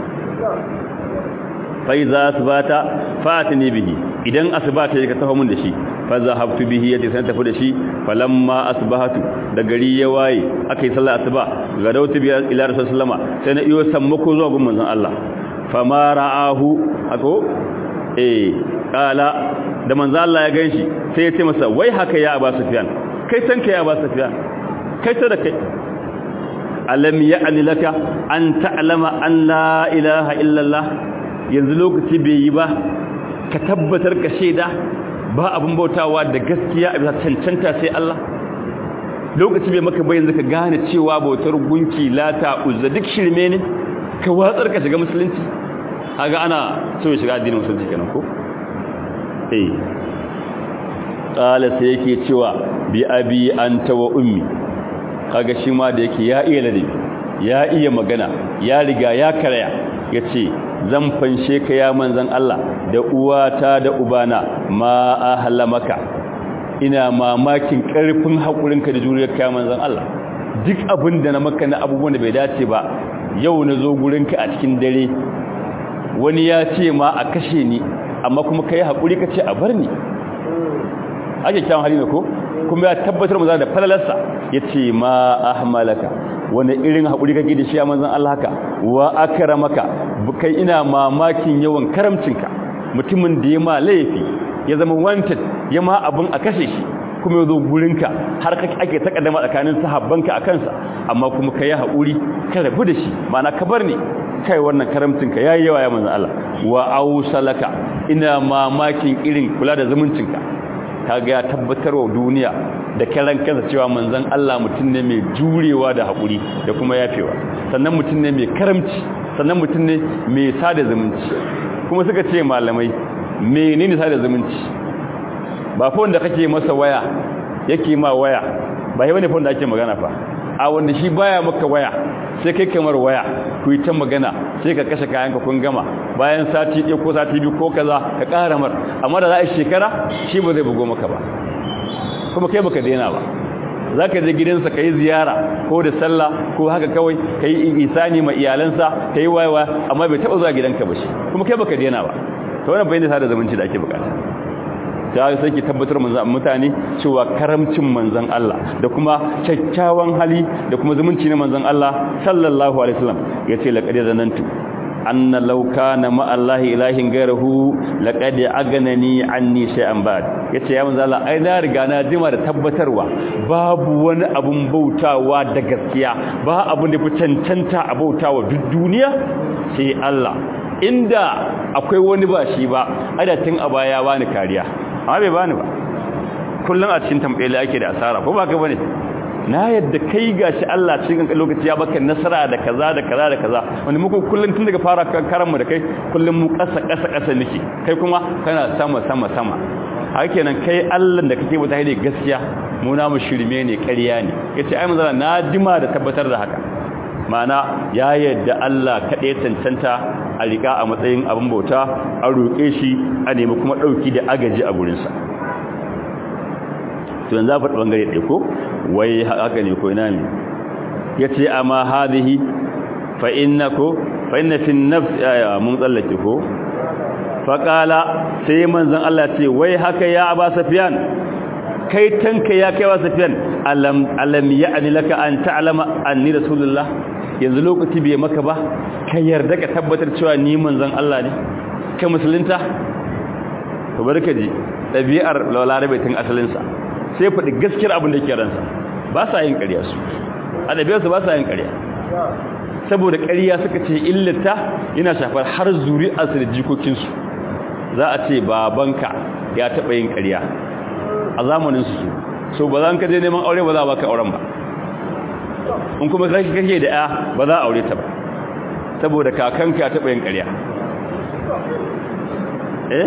fa iza asbata fatini bihi idan asbata ka tafi mun da shi fa zahabtu bihi yace sai tafi da shi falamma asbahatu da gari ya waye akai sallar asuba ga dautu bi ila rasulullama sai na iyo sammako zuwa gun manzon Allah fama ra'ahu ako eh kala da manzon Allah ya ganshi sai ya ce masa wai haka ya Abu Sufyan kai san kai Abu Sufyan kai ta da kai alam ya'ni laka an ta'lama an la ilaha illa Allah yanzu lokaci bai yi ba ka tabbatar ka shaida ba abin bautawa da gaskiya a bisa cancanta sai Allah lokaci bai maka bayan zaka gane cewa bautar gunki lata uzza duk shirme ne ka watsar ka shiga musulunci kaga ana so ya shiga addinin musulunci kenan ko eh qala sai yake cewa bi abi anta wa ummi kaga shi ma da yake ya iya ladabi ya iya magana ya riga ya karaya yace zan fanshe ka ya manzan Allah da uwata da ubana ma ahla maka ina mamakin karfin hakurinka da juriyar ka manzan Allah duk abin da na maka na abubuwan da bai dace ba yau na zo gurinka a cikin dare wani ya ce ma a kashe ni amma kuma kai hakuri ka ce a bar ni ake kyawun hali ne ko kuma ya tabbatar mu da falalarsa yace ma ahmalaka wani irin haƙuri kake da shi a manzan Allah haka wa akramaka kai ina mamakin yawan karamcinka mutumin da ya ma laifi ya zama wanted ya ma abin a kashe shi kuma ya zo gurinka har kake ake takaddama tsakanin sahabbanka a kansa amma kuma ka yi haƙuri ka rabu da shi ma'ana ka bar ni kai wannan karamcinka ya yi yawa ya manzan Allah wa ausalaka ina mamakin irin kula da zumuncinka kaga ya tabbatar wa duniya da karan kansa cewa manzon Allah mutum ne mai jurewa da haƙuri da kuma yafewa sannan mutum ne mai karamci sannan mutum ne mai sada zumunci kuma suka ce malamai menene sada zumunci ba fa wanda kake masa waya yake ma waya ba yi wani fa wanda ake magana fa a wanda shi baya maka waya sai kai kamar waya ku yi ta magana sai ka kashe kayanka kun gama bayan sati ɗaya ko sati biyu ko kaza ka ƙara mar amma da za a shekara shi ba zai bugo maka ba kuma kai baka daina ba za ka je gidansa ka yi ziyara ko da sallah ko haka kawai ka yi isani ma iyalansa ka yi wayewa amma bai taɓa zuwa gidanka ba shi kuma kai baka daina ba ta wannan bayan da sada zumunci da ake bukata ta sai ki tabbatar manzan mutane cewa karamcin manzan Allah da kuma kyakkyawan hali da kuma zumunci na manzan Allah sallallahu alaihi wasallam yace laqad zanantu anna law kana ma Allah ilahin ghayruhu laqad aganani anni shay'an ba'd yace ya manzan Allah ai na riga na jima da tabbatarwa babu wani abun bautawa da gaskiya ba abun da fi cancanta a bautawa duk duniya sai Allah inda akwai wani ba shi ba adatin a baya bani kariya amma bai bani ba kullum a cikin tambaye ake da asara ko ba ka bane na yadda kai gashi Allah cikin lokaci ya baka nasara da kaza da kaza da kaza wanda muku kullum tun daga fara karan mu da kai kullum mu kasa kasa kasa nake kai kuma kana sama sama sama haka kenan kai Allah da kake wata hade gaskiya mu na mu shirme ne ƙarya ne yace ai manzala na jima da tabbatar da haka mana ya yadda Allah kaɗai cancanta a rika a matsayin abin bauta a roƙe shi a nemi kuma ɗauki da agaji a gurinsa to yanzu faɗi ɓangare ɗaya ko wai haka ne ko ina ne ya ce amma hadihi fa inna ko fa inna fi nafs mun tsallake ko faƙala sai manzan Allah ce wai haka ya aba safiyan kai tanka ya kai wa safiyan alam alam ya'ni laka an ta'lama anni rasulullah yanzu lokaci bai maka ba ka yarda ka tabbatar cewa ni manzan Allah ne kai musulunta to barka ji dabi'ar lawlarabe tun asalin sa sai faɗi gaskiyar abin da yake ransa ba sa yin ƙarya su a ɗabi'arsu ba sa yin ƙarya saboda ƙarya suka ce illata yana shafar har zuri'arsu da jikokinsu za a ce babanka ya taɓa yin ƙarya a zamaninsu su so ba za ka je neman aure ba za a baka auren ba in kuma kake kake da ya ba za a aure ta ba saboda kakanka ya taɓa yin ƙarya eh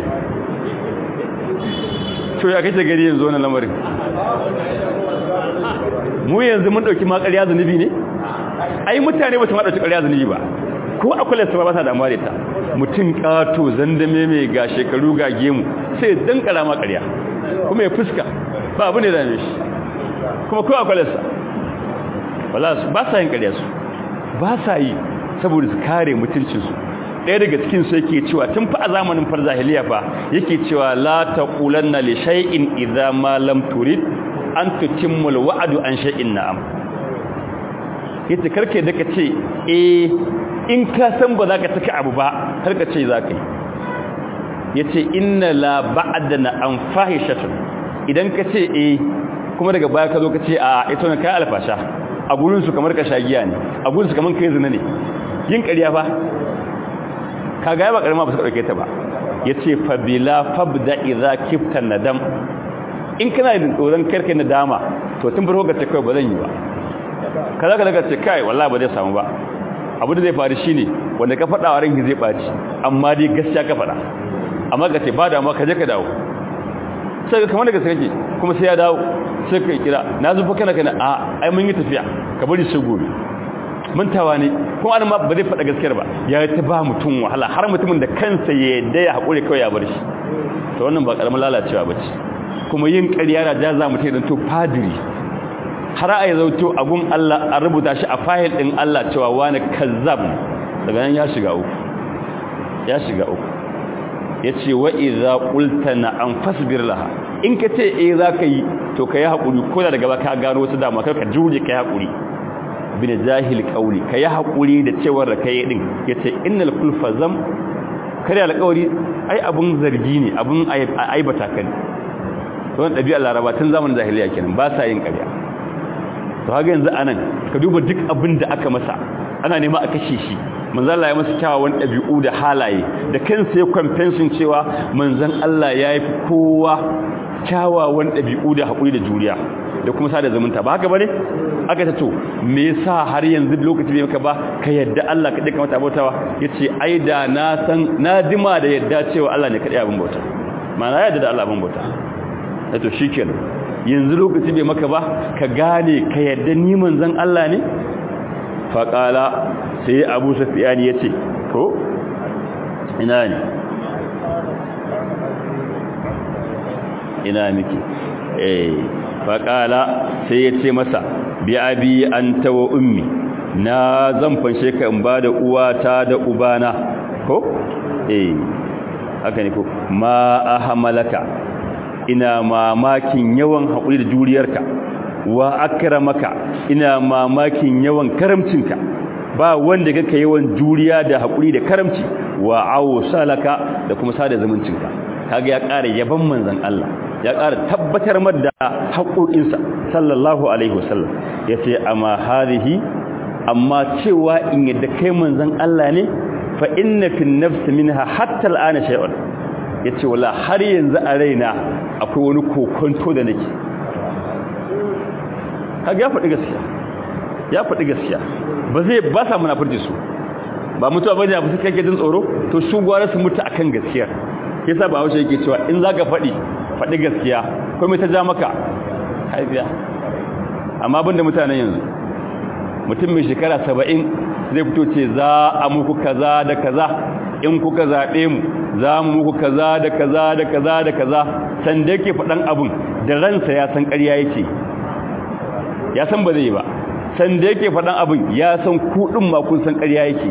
to ya kace gari yanzu wannan lamarin mu yanzu mun dauki ma ƙarya zanubi ne ai mutane ba su ma dauki ƙarya zanubi ba ko akwai lissa ba sa damuwa da ta mutum kato zandame mai ga shekaru ga gemu sai dan karama ƙarya kuma ya fuska ba abu ne da ne shi kuma ko akwai lissa wala ba sa yin ƙarya su ba sa yi saboda su kare mutuncinsu ɗaya daga cikin su yake cewa tun fa a zamanin farzahiliya fa yake cewa la taqulanna li shay'in idza ma lam turid an tutimmu alwa'du an shay'in na'am yace karke da kace eh in ka san ba za ka taka abu ba karka ce za ka yi yace inna la ba'dana an fahishatun idan ka ce eh kuma daga baya ka zo ka ce a ita ne kai alfasha a gurin su kamar ka shagiya ne a gurin su kamar kai zina ne yin ƙarya fa kaga ba karama ba su dauke ta ba yace fa bila fabda idza kifta nadam in kana da tsoron karkai nadama to tun farko ga kai ba zan yi ba kaza ka daga ce kai wallahi ba zai samu ba abu da zai faru shine wanda ka fada wa ranki zai baci amma dai gaskiya ka fada amma ka ce ba da amma ka je ka dawo sai ka kamar da gaskiya kake kuma sai ya dawo sai ka kira na zufa kana kana a ai mun yi tafiya ka bari sai gobe mantawa ne kuma an ma ba zai faɗa gaskiyar ba ya ta ba mutum wahala har mutumin da kansa ya yadda ya haƙuri kawai ya bar shi to wannan ba ƙaramin lalacewa ba ce kuma yin ƙarya da jaza mutum idan to fadiri har a yi zauto abun Allah a rubuta shi a fahil ɗin Allah cewa wani kazzab daga nan ya shiga uku ya shiga uku ya ce wa iza ƙulta na an fasbir laha in ka ce eh za ka yi to ka yi haƙuri ko da daga ba ka gano wasu dama kar ka juje ka yi haƙuri bin jahil kauli ka yi haƙuri da cewar da ka yi ɗin ya ce innal kulfa zam kare alƙawari ai abun zargi ne abun aibata kan don ɗabi'ar laraba tun zamanin jahiliya kenan ba sa yin ƙarya to haka yanzu anan ka duba duk abin da aka masa ana nema a kashe shi manzan Allah ya masa kyawawan ɗabi'u da halaye da kansa ya kwamfensin cewa manzan Allah ya yi kowa kyawawan ɗabi'u da haƙuri da juriya da kuma sada zumunta ba haka bane aka ta to me yasa har yanzu lokaci bai maka ba ka yadda Allah kadai ka mata bautawa yace ai da na san na jima da yadda cewa Allah ne kadai abin bauta ma'ana yadda da Allah abin bauta to shikenan yanzu lokaci bai maka ba ka gane ka yadda ni manzon Allah ne fa qala sai Abu Sufyan yace ko ina ne ina miki eh faƙala sai ya ce masa bi abi an tawa ummi na zan fanshe ka in ba da uwata da ubana ko eh haka ne ko ma ahamalaka ina mamakin yawan haƙuri da juriyarka wa akramaka ina mamakin yawan karamcinka ba wanda kake yawan juriya da haƙuri da karamci wa awsalaka da kuma sada zumuncinka kaga ya ƙara yaban manzon Allah ya ƙara tabbatar da haƙoƙinsa sallallahu alaihi wasallam ya ce amma harihi amma cewa in yadda kai manzan Allah ne fa inna fi nafsi minha hatta al'ana shay'un yace wala har yanzu a raina akwai wani kokonto da nake kaga ya faɗi gaskiya ya faɗi gaskiya ba zai ba sa munafurci su ba mutuwa bane abu suka yake jin tsoro to su gwara su mutu akan gaskiya yasa ba haushe yake cewa in zaka faɗi faɗi gaskiya ko mai ta ja maka haifiya amma abinda mutanen yanzu mutum mai shekara saba'in zai fito ce za a muku kaza da kaza in kuka zaɓe mu za mu muku kaza da kaza da kaza da kaza san da yake faɗan abin da ransa ya san ƙarya yake ya san ba zai ba san da yake faɗan abin ya san kuɗin ma kun san ƙarya yake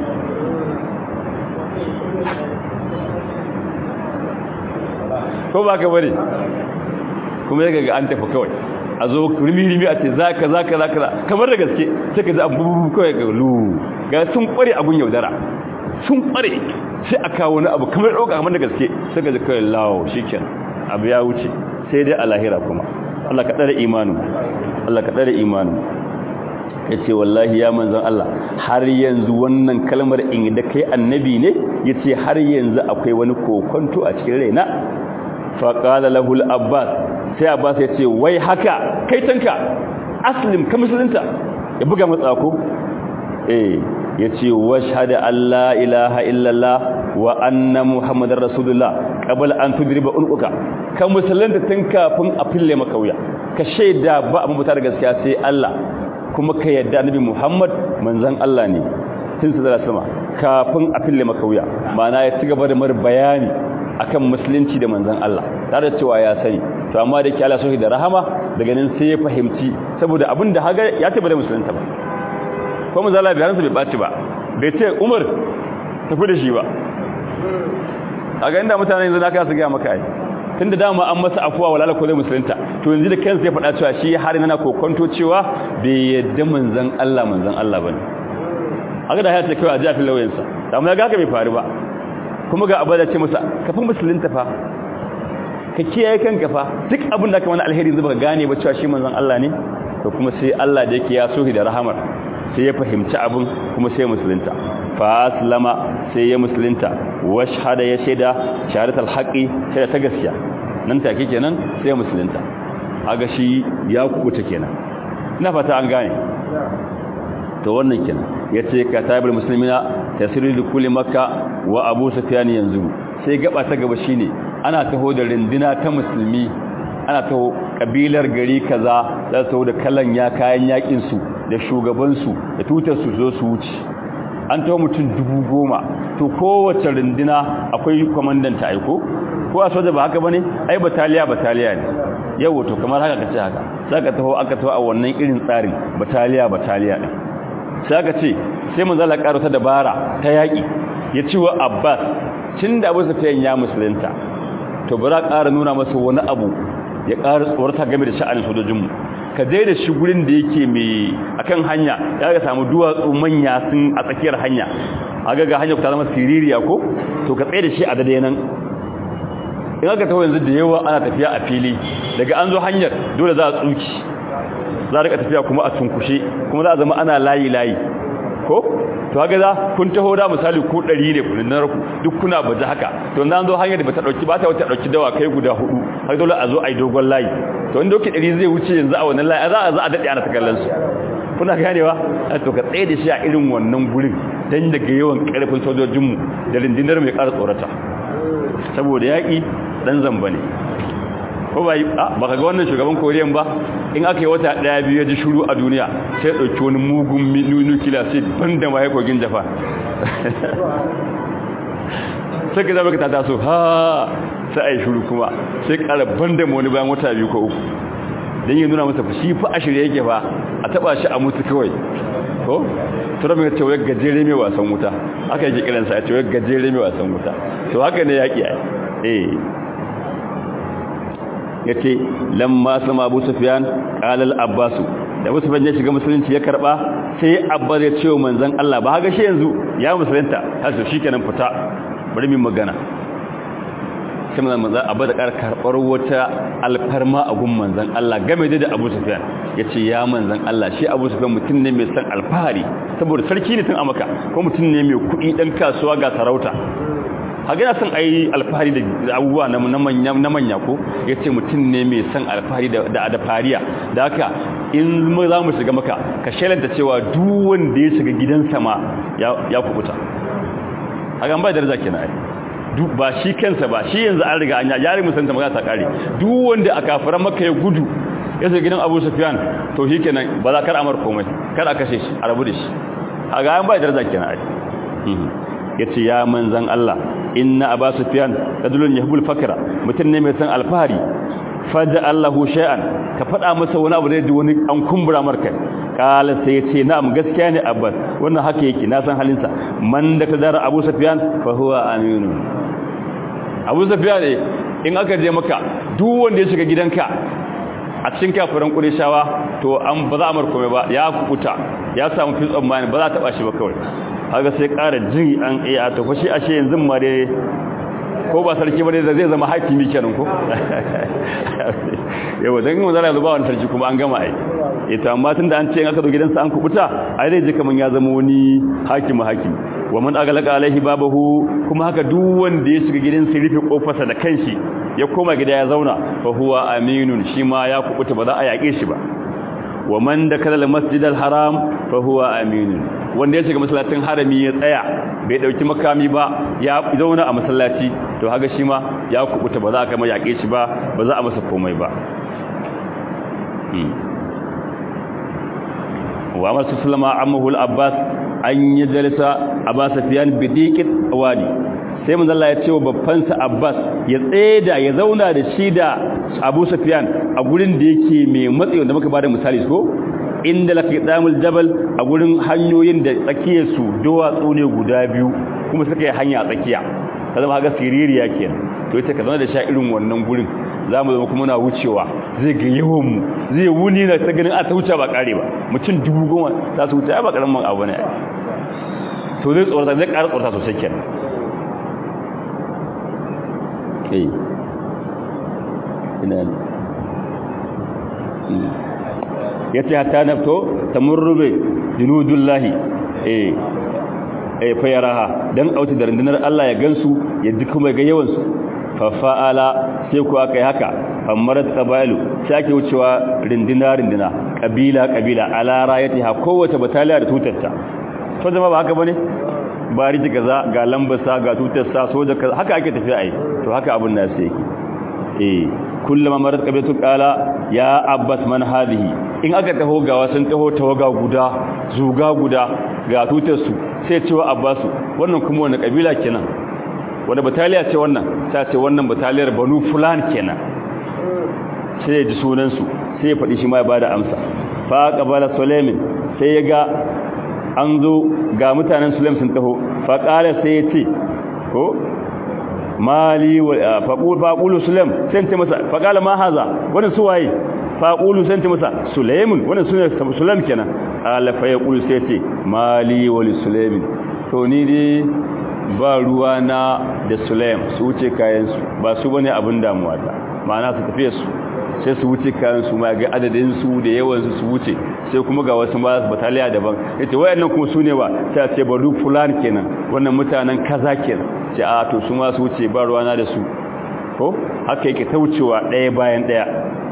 ko ba ka bari kuma ya ga an tafi kawai a zo rimi-rimi a ce za ka za ka za ka kamar da gaske sai ka ji abubuwa kawai ga lu ga sun kware abun yaudara sun kware sai a kawo wani abu kamar ɗauka kamar da gaske sai ka ji kawai lawo shi abu ya wuce sai dai a lahira kuma Allah ka ɗara imanin Allah ka ɗara imanin ya ce wallahi ya manzan Allah har yanzu wannan kalmar in da kai annabi ne ya ce har yanzu akwai wani kokonto a cikin raina faƙala lahul abbas sai abbas ya ce wai haka kai tanka aslim ka musulunta ya buga matsako eh ya ce washhada Allah ilaha illallah wa anna muhammadar rasulullah qabla an tudriba unquka ka musulunta tun kafin a fille maka wuya ka shaida ba abin buta da gaskiya sai Allah kuma ka yadda annabi muhammad manzon Allah ne tun sallallahu sama kafin a fille maka wuya ma'ana ya ci gaba da mar bayani akan musulunci da manzon Allah tare da cewa ya sani to amma da ke Allah sohi da rahama daga nan sai ya fahimci saboda abin da haga ya taba da musulunta ba ko manzon Allah bayansa bai baci ba bai ce Umar tafi da shi ba a ga inda mutane yanzu naka su ga maka ai tunda dama an masa afuwa walala ko zai musulunta to yanzu da kansa ya faɗa cewa shi har yana kokonto cewa bai yadda manzon Allah manzon Allah bane haka da ya ce kai a ji a filawayensa amma ya ga ka bai faru ba kuma ga abu da ce masa kafin musulunta fa ka kiyaye kanka fa duk abin da ka wani alheri zuba ka gane ba cewa shi manzon Allah ne to kuma sai Allah da yake ya sohi da rahamar sai ya fahimci abin kuma sai musulunta fa aslama sai ya musulunta washhada ya shaida shahadatul haqi shaida ta gaskiya nan take kenan sai ya musulunta aga shi ya kubuta kenan ina fata an gane to wannan kenan yace katabul muslimina tasiru li kulli makka wa abu sufyan yanzu sai gaba ta gaba shine ana taho da rindina ta musulmi ana taho kabilar gari kaza za su taho da kalan ya kayan yakin su da shugaban su da tutar su zo su wuce an taho mutum dubu goma to kowace rindina akwai kwamandan ta aiko ko a soja ba haka bane ai bataliya bataliya ne yau to kamar haka kace haka saka taho aka taho a wannan irin tsarin bataliya bataliya ne sai aka ce sai mun zala karo ta dabara ta yaki ya ci wa Abbas tunda Abu Sufyan ya musulunta to bara ƙara nuna masa wani abu ya ƙara tsorata game da sha'anin sojojinmu ka dai da shi gurin da yake mai akan hanya ya ga samu duwatsu manya sun a tsakiyar hanya aga ga hanya ku ta zama siririya ko to ka tsaye da shi a dade nan in aka taho yanzu da yawa ana tafiya a fili daga an zo hanyar dole za a tsuki za a rika tafiya kuma a tunkushe kuma za a zama ana layi layi ko to haka za kun taho da misali ko 100 ne kun nan ku duk kuna baje haka to nan zo hanyar da bata dauki ba ta wata dauki dawa kai guda hudu har dole a zo ai dogon layi to in doki 100 zai wuce yanzu a wannan layi za a za a dade ana ta kallon su kuna ganewa to ka tsaye da shi a irin wannan gurin dan daga yawan karfin sojojin mu da rindinar mai ƙara tsorata saboda yaki dan zamba ne ko ba yi ba ka ga wannan shugaban koriyan ba in aka yi wata daya biyu ya ji shuru a duniya sai ya ɗauki wani mugun nukila sai ban da maye kogin jafa sai ka zama ka tata so ha sai a yi shuru kuma sai ƙara ban da wani bayan wata biyu ko uku don yi nuna masa shi fa a shirya yake fa a taba shi a mutu kawai ko tura mai cewa gajere mai wasan wuta aka yi kiransa a cewa gajere mai wasan wuta to haka ne yaƙi a eh ya ce lamma sama abu sufiyan ƙalal abbasu da abu sufiyan ya shiga musulunci ya karɓa sai abbas ya ce wa manzan Allah ba haka shi yanzu ya musulunta hasu shi kenan fita bari min magana sai manzan manzan abu da ƙara karɓar wata alfarma a gun manzan Allah game da abu sufiyan ya ce ya manzan Allah shi abu sufiyan mutum ne mai san alfahari saboda sarki ne tun a maka ko mutum ne mai kuɗi ɗan kasuwa ga sarauta haka yana son a yi alfahari da abubuwa na manya ko ya ce mutum ne mai son alfahari da da fariya da haka in za mu shiga maka ka shelanta cewa duk wanda ya shiga gidansa ma ya kubuta haka ba daraja kenan ai duk ba shi kansa ba shi yanzu an riga an ya yari musanta magana ta kare duk wanda a kafiran maka ya gudu ya shiga gidan Abu Sufyan to shi kenan ba za kar amar komai kar a kashe shi a rabu da shi haka an ba daraja kenan ai yace ya manzan Allah inna aba sufyan rajulun yahbul fakra mutun ne mai san alfahari fada Allahu shay'an ka fada masa wani abu da ji wani an kumbura marka kala sai yace na'am gaskiya ne abbas wannan haka yake na san halinsa man da kadara abu sufyan fa huwa aminu abu sufyan ne in aka je maka duk wanda ya shiga gidanka a cikin kafiran ƙurishawa to an ba za a markome ba ya kukuta ya samu fi tsammani ba za a taɓa shi ba kawai haka sai ƙara jin an iya ta fashi ashe yanzu ma dai ko ba sarki ba dai zai zama hakimi kenan ko yau dan mun zara ba wani sarki kuma an gama ai ita amma tun da an ce in aka zo gidansa an kubuta ai zai ji kaman ya zama wani hakimi hakimi wa man agalaka alaihi babahu kuma haka duk wanda ya shiga gidansa rufe kofarsa da kanshi ya koma gida ya zauna fa huwa aminun shi ma ya kubuta ba za a yake shi ba wa man dakala al-masjid al-haram fa huwa aminun wanda ya shiga masallacin harami ya tsaya bai dauki makami ba ya zauna a masallaci to haka shi ma ya kubuta ba za a kama yake shi ba ba za a masa komai ba wa amma sallama ammahu al-abbas an yi jalisa abbas fiyan bidiqit wadi sai manzo Allah ya ce wa babbansa Abbas ya tseda ya zauna da shi da Abu Sufyan a gurin da yake mai matsayi wanda muka bada misali ko inda laki damul jabal a gurin hanyoyin da tsakiyar su duwatsu ne guda biyu kuma suka yi hanya a tsakiya ta zama haka siririya kenan to yace ka zauna da sha irin wannan gurin zamu zama kuma na wucewa zai ga yawan mu zai wuni na ta ganin a ta wuce ba kare ba mutum dubu goma za su wuce ba karamin abu ne to zai tsorata zai ƙara tsorata sosai kenan kai ina ya ce hatta nafto ta murrube junudullahi eh eh fayaraha dan auti da rundunar Allah ya gansu ya ji kuma ga yawan su fa fa'ala sai ku aka yi haka amarat qabailu sai ake wucewa rindina rindina kabila kabila ala rayatiha kowace bataliya da tutarta to zama ba haka bane bariji kaza ga lambasa ga tutarsa soja kaza haka ake tafiya ai to haka abun nasu yake eh kullama marat qabatu qala ya abbas man hadhihi in aka taho ga wasan taho tawaga guda zuga guda ga tutarsu sai cewa abbasu wannan kuma wani kabila kenan wanda bataliya ce wannan sai ce wannan bataliyar banu fulan kenan sai ya ji sunan su sai ya faɗi shi ma ya bada amsa fa qabala sulaimin sai ya ga an zo ga mutanen sulaim sun taho fa qala sai ya ce ko mali wa faqul faqulu sulaim sai ce masa fa qala ma haza wannan su waye faqulu sai ce masa sulaimun wannan sunan sulaim kenan ala fa yaqulu sai ce mali wa sulaimin to ni dai ba ruwa na da sulaim su wuce kayan su ba su bane abin damuwa ta ma'ana su tafiye su sai su wuce kayan su ma ga adadin su da yawan su su wuce sai kuma ga wasu ma bataliya daban yace wayannan kuma su ne ba sai a ce baru fulan kenan wannan mutanen kaza kenan ce a to su ma su wuce ba ruwa na da su ko haka yake ta wucewa ɗaya bayan ɗaya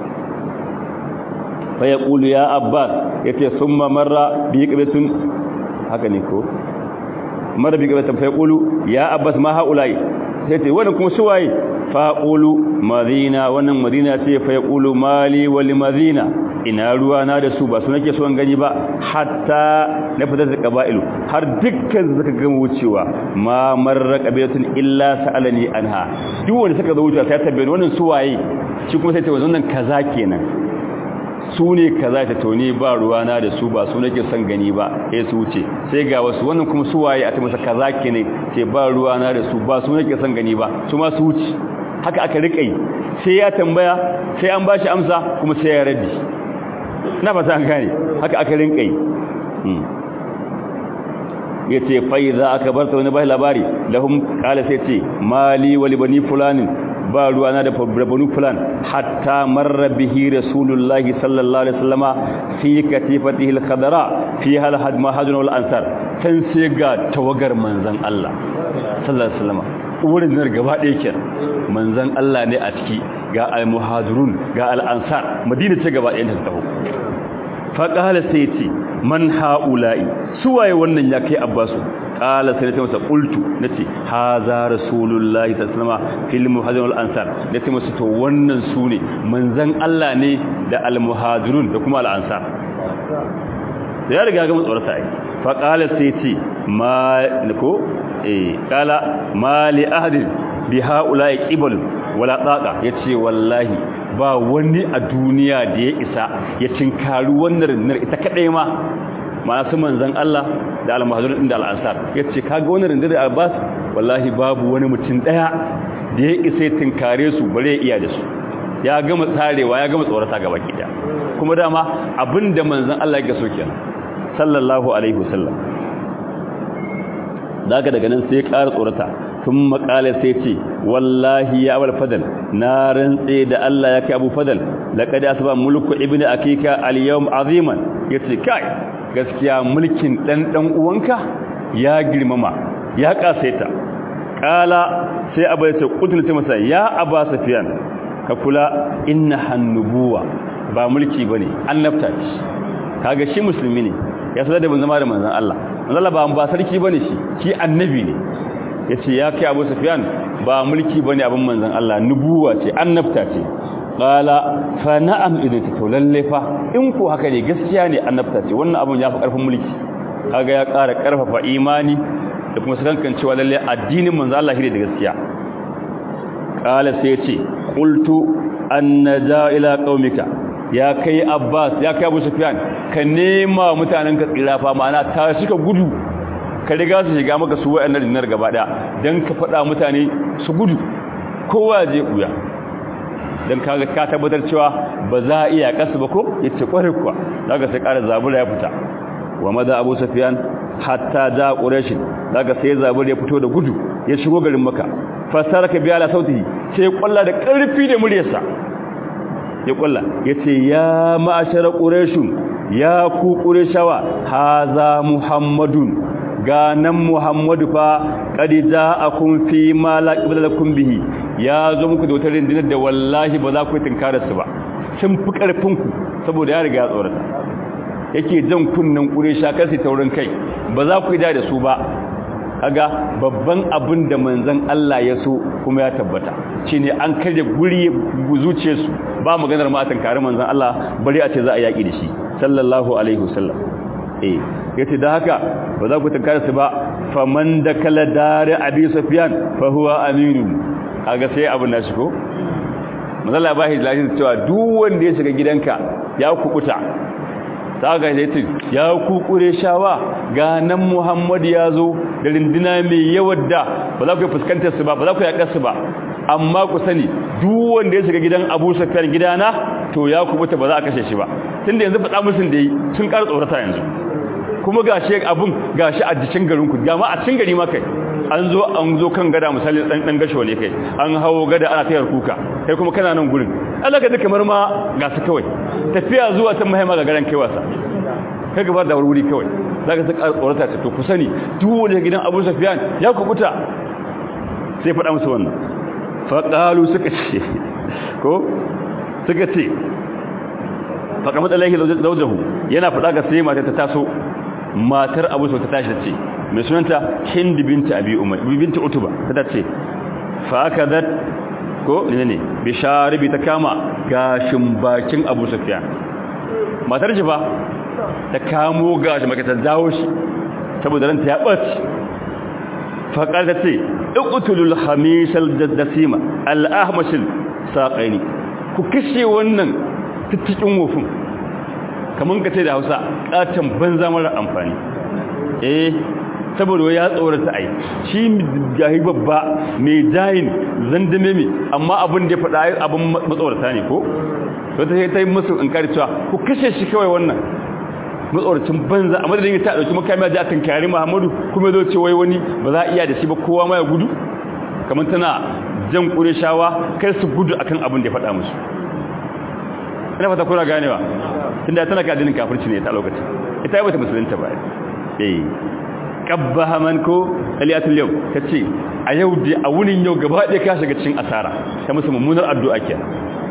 fa yaqulu ya abbas yace summa marra bi qibatun haka ne ko marra bi qibatun fa yaqulu ya abbas ma haulai sai ce wannan kuma su waye fa qulu madina wannan madina ce fa yaqulu mali wal madina ina ruwa na da su ba su nake so an gani ba hatta na fitar da qaba'ilu har dukkan suka gama wucewa ma marra qabilatun illa sa'alani anha duk wanda suka zo wucewa sai tabbaye wannan su waye shi kuma sai ce wannan kaza kenan su ne kaza ta tone ba ruwa na da su ba su nake son gani ba sai su wuce sai ga wasu wannan kuma su waye a ta masa kaza kenan ce ba ruwa na da su ba su nake son gani ba su ma su wuce haka aka rika yi sai ya tambaya sai an bashi amsa kuma sai ya raddi na fata an gane haka aka rinka yi ya ce fai za aka bar ta wani bai labari lahum kala sai ce mali wali bani fulanin ba ruwa na da bani fulan hatta marra bihi rasulullahi sallallahu alaihi wasallama fi katifatihi al-khadra fi hal hadma hadun wal ansar san sai ga tawagar manzon Allah sallallahu alaihi wasallama wurin nan gaba ɗaya ke manzan Allah ne a ciki ga al-muhajirun ga al-ansar madina ce gaba ɗaya ta taho fa qala sai ce man haula'i suwaye wannan ya kai abbasu qala sai ta masa qultu nace haza rasulullahi sallallahu alaihi wasallam fil muhajirin wal ansar nace masa to wannan sune manzan Allah ne da al-muhajirun da kuma al-ansar ya riga ga mun tsorata ai fa qala sai ce ma ko eh kala mali ahadin bi haula'i qibal wala taqa yace wallahi ba wani a duniya da ya isa ya tinkari wannan rundunar ita kadai ma ma'ana su manzon Allah da al-muhajirin da al-ansar yace kaga wannan rundunar Abbas wallahi babu wani mutum daya da ya isa ya tinkare su bare iya da su ya gama tsarewa ya gama tsorata gaba kida kuma dama abinda manzon Allah ya so kenan sallallahu alaihi wasallam daga daga nan sai ya ƙara tsorata tun makala sai ce wallahi ya abul fadal na rantse da Allah ya kai abu fadal laqad asba mulku ibnu akika al-yawm aziman yace kai gaskiya mulkin dan dan uwanka ya girmama ya kasaita kala sai abu ya ce kutulta masa ya aba safiyan ka kula inna hannubuwa ba mulki bane annabta ce kaga shi musulmi ne ya sadar da bin zama da manzon Allah manzon Allah ba ba sarki bane shi shi annabi ne yace ya kai Abu Sufyan ba mulki bane abin manzon Allah nubuwa ce annabta ce qala fa na'am idan ta lalle fa in ko haka ne gaskiya ne annabta ce wannan abun ya fi karfin mulki kaga ya ƙara karfafa imani da kuma sakankan cewa lalle addinin manzon Allah shi ne da gaskiya qala sai yace qultu annaja ila qaumika ya kai Abbas ya kai Abu Sufyan ka nema mutanen ka tsira fa ma'ana ta suka gudu ka riga su shiga maka su wayannan dinar gaba daya dan ka faɗa mutane su gudu kowa je kuya dan kaga ka tabbatar cewa ba za a iya kasu ba ko yace kware kuwa daga sai ƙara zabura ya fita wa maza Abu Sufyan hatta da Quraysh daga sai zabura ya fito da gudu ya shigo garin Makka fasaraka biya la sautihi sai kwalla da ƙarfi da muryarsa ya kulla ya ce ya ma'ashara ƙureshun ya ku ƙureshawa haza muhammadun ganan muhammadu fa ƙadi za a kun fi mala ƙibalakun bihi ya zo muku da wata rindinar da wallahi ba za ku yi tunkararsu ba sun fi ƙarfinku saboda ya riga ya tsorata yake jan kunnen ƙuresha kan su taurin kai ba za ku yi da su ba kaga babban abin da manzon Allah ya so kuma ya tabbata shine an karya guri zuciyarsu ba maganar ma kare manzon Allah bari a ce za a yaki da shi sallallahu alaihi wasallam eh yace da haka ba za ku tankare su ba faman da kala dare abi sufyan fa huwa aminu kaga sai abin da shi ko manzon Allah ba shi lafiya cewa duk wanda ya shiga gidanka ya kukuta ta ga yace ya kukure shawa ga nan Muhammad ya zo da rindina mai yawan da ba za ku fuskantar su ba ba za ku yaƙar su ba amma ku sani duk wanda ya shiga gidan Abu Sufyan gidana to ya kubuta ba za a kashe shi ba tunda yanzu faɗa musun da yi sun ƙara tsorata yanzu kuma gashi abun gashi a jikin garin ku ga ma a cikin gari ma kai an zo an zo kan gada misali dan dan gasho ne kai an hawo gada ana tayar kuka kai kuma kana nan gurin Allah ka duka kamar ma ga su kawai tafiya zuwa ta mahimma ga garan kai wasa kai gaba da wuri kawai zaka ta tsorata ta to ku sani duk wanda gidan Abu Sufyan ya kubuta sai faɗa musu wannan fa qalu suka ce ko suka ce fa kamar alaihi zawjahu yana faɗa ga sai mata ta taso matar Abu Sufyan ta tashi ta ce mai sunanta Hind binti Abi Umar binti Utuba ta ce fa akadat ko ne ne bisharibi ta kama gashin bakin Abu Sufyan matar shi fa ta kamo gashi maka ta dawo shi saboda ranta ya ɓaci faƙar ta ce ɗuƙutulul hamishal dasima al'ahmashil saƙaini ku kashe wannan tuttukin wofin kamar ka ce da hausa ƙatan banza mara amfani eh saboda ya tsorata ai shi gahi babba mai jayin zandame mai amma abin da ya faɗa abin matsorata ne ko wata sai ta yi musu in kari cewa ku kashe shi kawai wannan matsoracin banza a madadin ta dauki makami da akan kare Muhammadu kuma zo ce wai wani ba za a iya da shi ba kowa ma ya gudu kamar tana jan Qurayshawa kar su gudu akan abin da ya faɗa musu ina fata kuna ganewa tunda tana ka dinin kafirci ne ta lokacin ita ba ta musulunta ba eh qabbaha man ko aliyatul yau tace a yau da a wunin yau gaba ɗaya ka shiga cikin asara ta musu mummunar addu'a kenan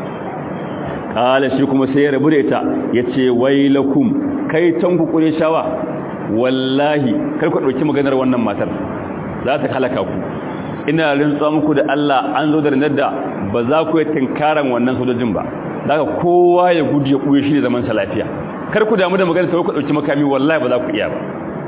kala shi kuma sai ya rabu da ita yace wailakum kai can ku kure shawa wallahi kar ku dauki maganar wannan matar za ta halaka ku ina rintsa muku da Allah an zo da da ba za ku yi tinkaran wannan sojojin ba daga kowa ya gudu ya kuye shi da zaman sa lafiya kar ku damu da maganar sai ku dauki makami wallahi ba za ku iya ba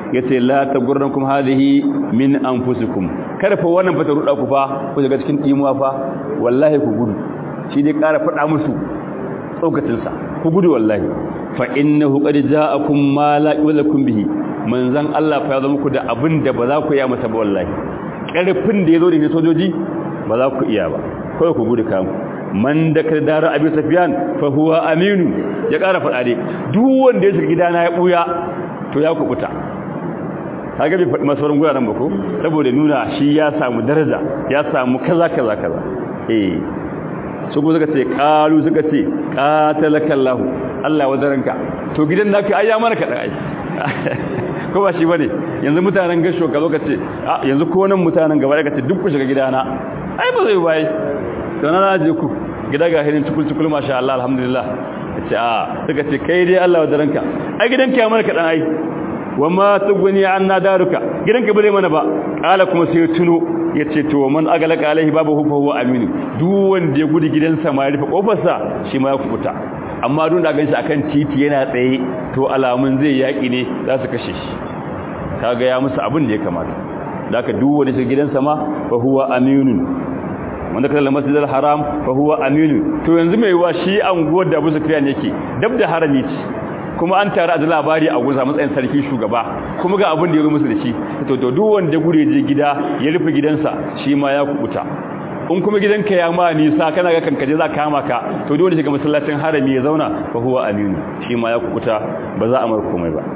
yace la tagurrankum hadhihi min anfusikum kada fa wannan fata ruda ku fa ku daga cikin dimuwa fa wallahi ku gudu shi dai ƙara faɗa musu tsokacin sa ku gudu wallahi fa innahu qad ja'akum ma la yulakum bihi manzan Allah fa ya zo muku da abin da ba za ku iya masa ba wallahi ƙarfin da yazo da sojoji ba za ku iya ba kawai ku gudu kamu man da ka dara abin safiyan fa huwa aminu ya ƙara faɗa dai duk wanda ya shiga gidana ya buya to ya kubuta kaga bai faɗi masarin guraren ba ko saboda nuna shi ya samu daraja ya samu kaza kaza kaza eh su ko suka ce qalu suka ce qatalakallahu Allah wadaranka to gidan naka ai ya mana kadan ai ko ba shi bane yanzu mutanen gasho ka zo ka ce yanzu ko nan mutanen gaba ka ce duk ku shiga gidana ai ba zai bai to na je ku gida ga hirin tukul tukul masha Allah alhamdulillah ce a suka ce kai dai Allah wadaranka ai gidanka ya mana kadan ai wama tuguni anna daruka gidanka bare mana ba kala kuma sai tuno yace to man agalaka alaihi babu hufa huwa aminu duk wanda ya gudu gidansa ma ya rufe kofarsa shi ma ya kubuta amma duk da ganshi akan titi yana tsaye to alamun zai yaki ne za su kashe shi kaga ya musu abin da ya kamata daka duk wanda shi gidansa ma fa huwa aminun wanda kallon masjidil haram fa huwa aminun to yanzu mai wa shi anguwar da Abu Sufyan yake dab da harami ce kuma an tare da labari a guza matsayin sarki shugaba kuma ga abin da ya zo musu da shi to to duk wanda gure je gida ya rufe gidansa shi ma ya kubuta in kuma gidanka ya ma nisa kana ga kankaje za kama ka to duk wanda shiga masallacin harami ya zauna fa huwa aminu shi ma ya kubuta ba za a mar komai ba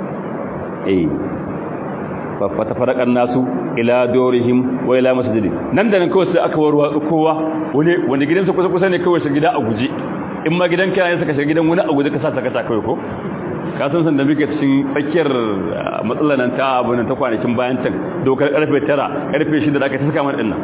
eh fa fatafaraqan nasu ila dorihim wa ila masjidi nan da nan kawai sai aka warwa kowa wani wanda gidansa kusa kusa ne kawai shi gida a guje in ma gidan kana saka shiga gidan wani a guje ka sa saka ta kawai ko ka san san da muke cikin tsakiyar matsalar nan ta abu nan ta kwanakin bayan can dokar karfe 9 karfe 6 da aka ta saka mana dinnan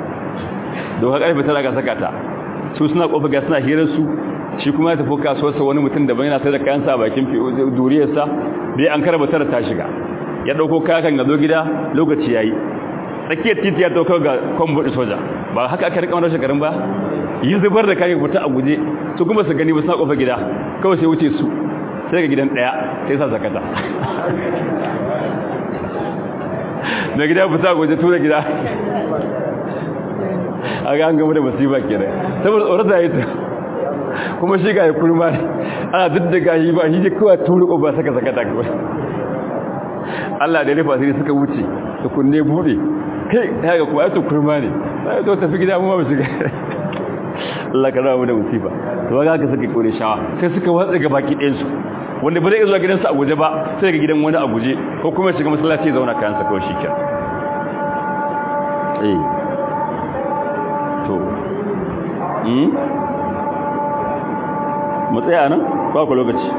dokar karfe 9 aka saka ta su suna kofa ga suna hirar su shi kuma ya tafi kasuwar sa wani mutum da bai yana sai da kayan sa a bakin duriyar sa bai an karba tara ta shiga ya dauko kayan ga zo gida lokaci yayi tsakiyar titi ya dauko ga kwambo soja ba haka aka rika wannan shekarun ba yi zubar da kayan fita a guje su kuma su gani ba suna kofa gida kawai sai wuce su sai ga gidan daya sai sa zakata da gida fita a guje tura gida a ga an gama da masifa kenan saboda tsoron da ya ta kuma shi ga ya kurma ne ana duk da gashi ba shi kawai turu ba saka zakata kawai Allah da rufa sai suka wuce su kunne bude kai ya ga kuma ya kurma ne sai to tafi gida mu ba su ga Allah ka rawa da musiba to ga haka suka kore shawa sai suka watsa ga baki ɗayan su wanda ba zai zuwa gidansa a guje ba sai ga gidan wani a guje ko kuma shiga masallaci zauna kayan sa kawai shikenan eh to hmm mu tsaya nan ba ku lokaci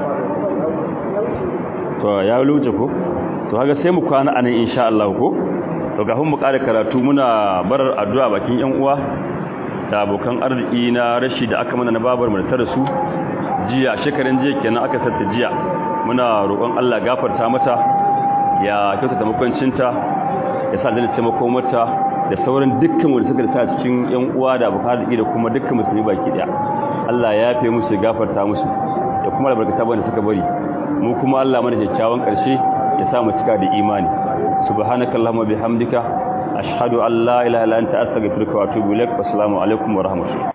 to ya luce ko to haka sai mu kwana anan insha Allah ko to kafin mu ƙara karatu muna barar addu'a bakin yan uwa da abokan arziki na rashi da aka mana na babar mu da su jiya shekaran jiya kenan aka sarta jiya muna roƙon Allah gafarta mata ya kyautata makwancinta ya sa dana taimako mata da sauran dukkan wanda suka sa cikin yan uwa da abokan arziki da kuma dukkan musulmi baki daya Allah ya yafe musu ya gafarta musu da kuma albarkata banda suka bari mu kuma Allah mana kyakkyawan karshe ya sa mu cika da imani subhanakallahumma bihamdika ashhadu an la ilaha illa anta astaghfiruka wa atubu ilaik assalamu alaikum wa rahmatullahi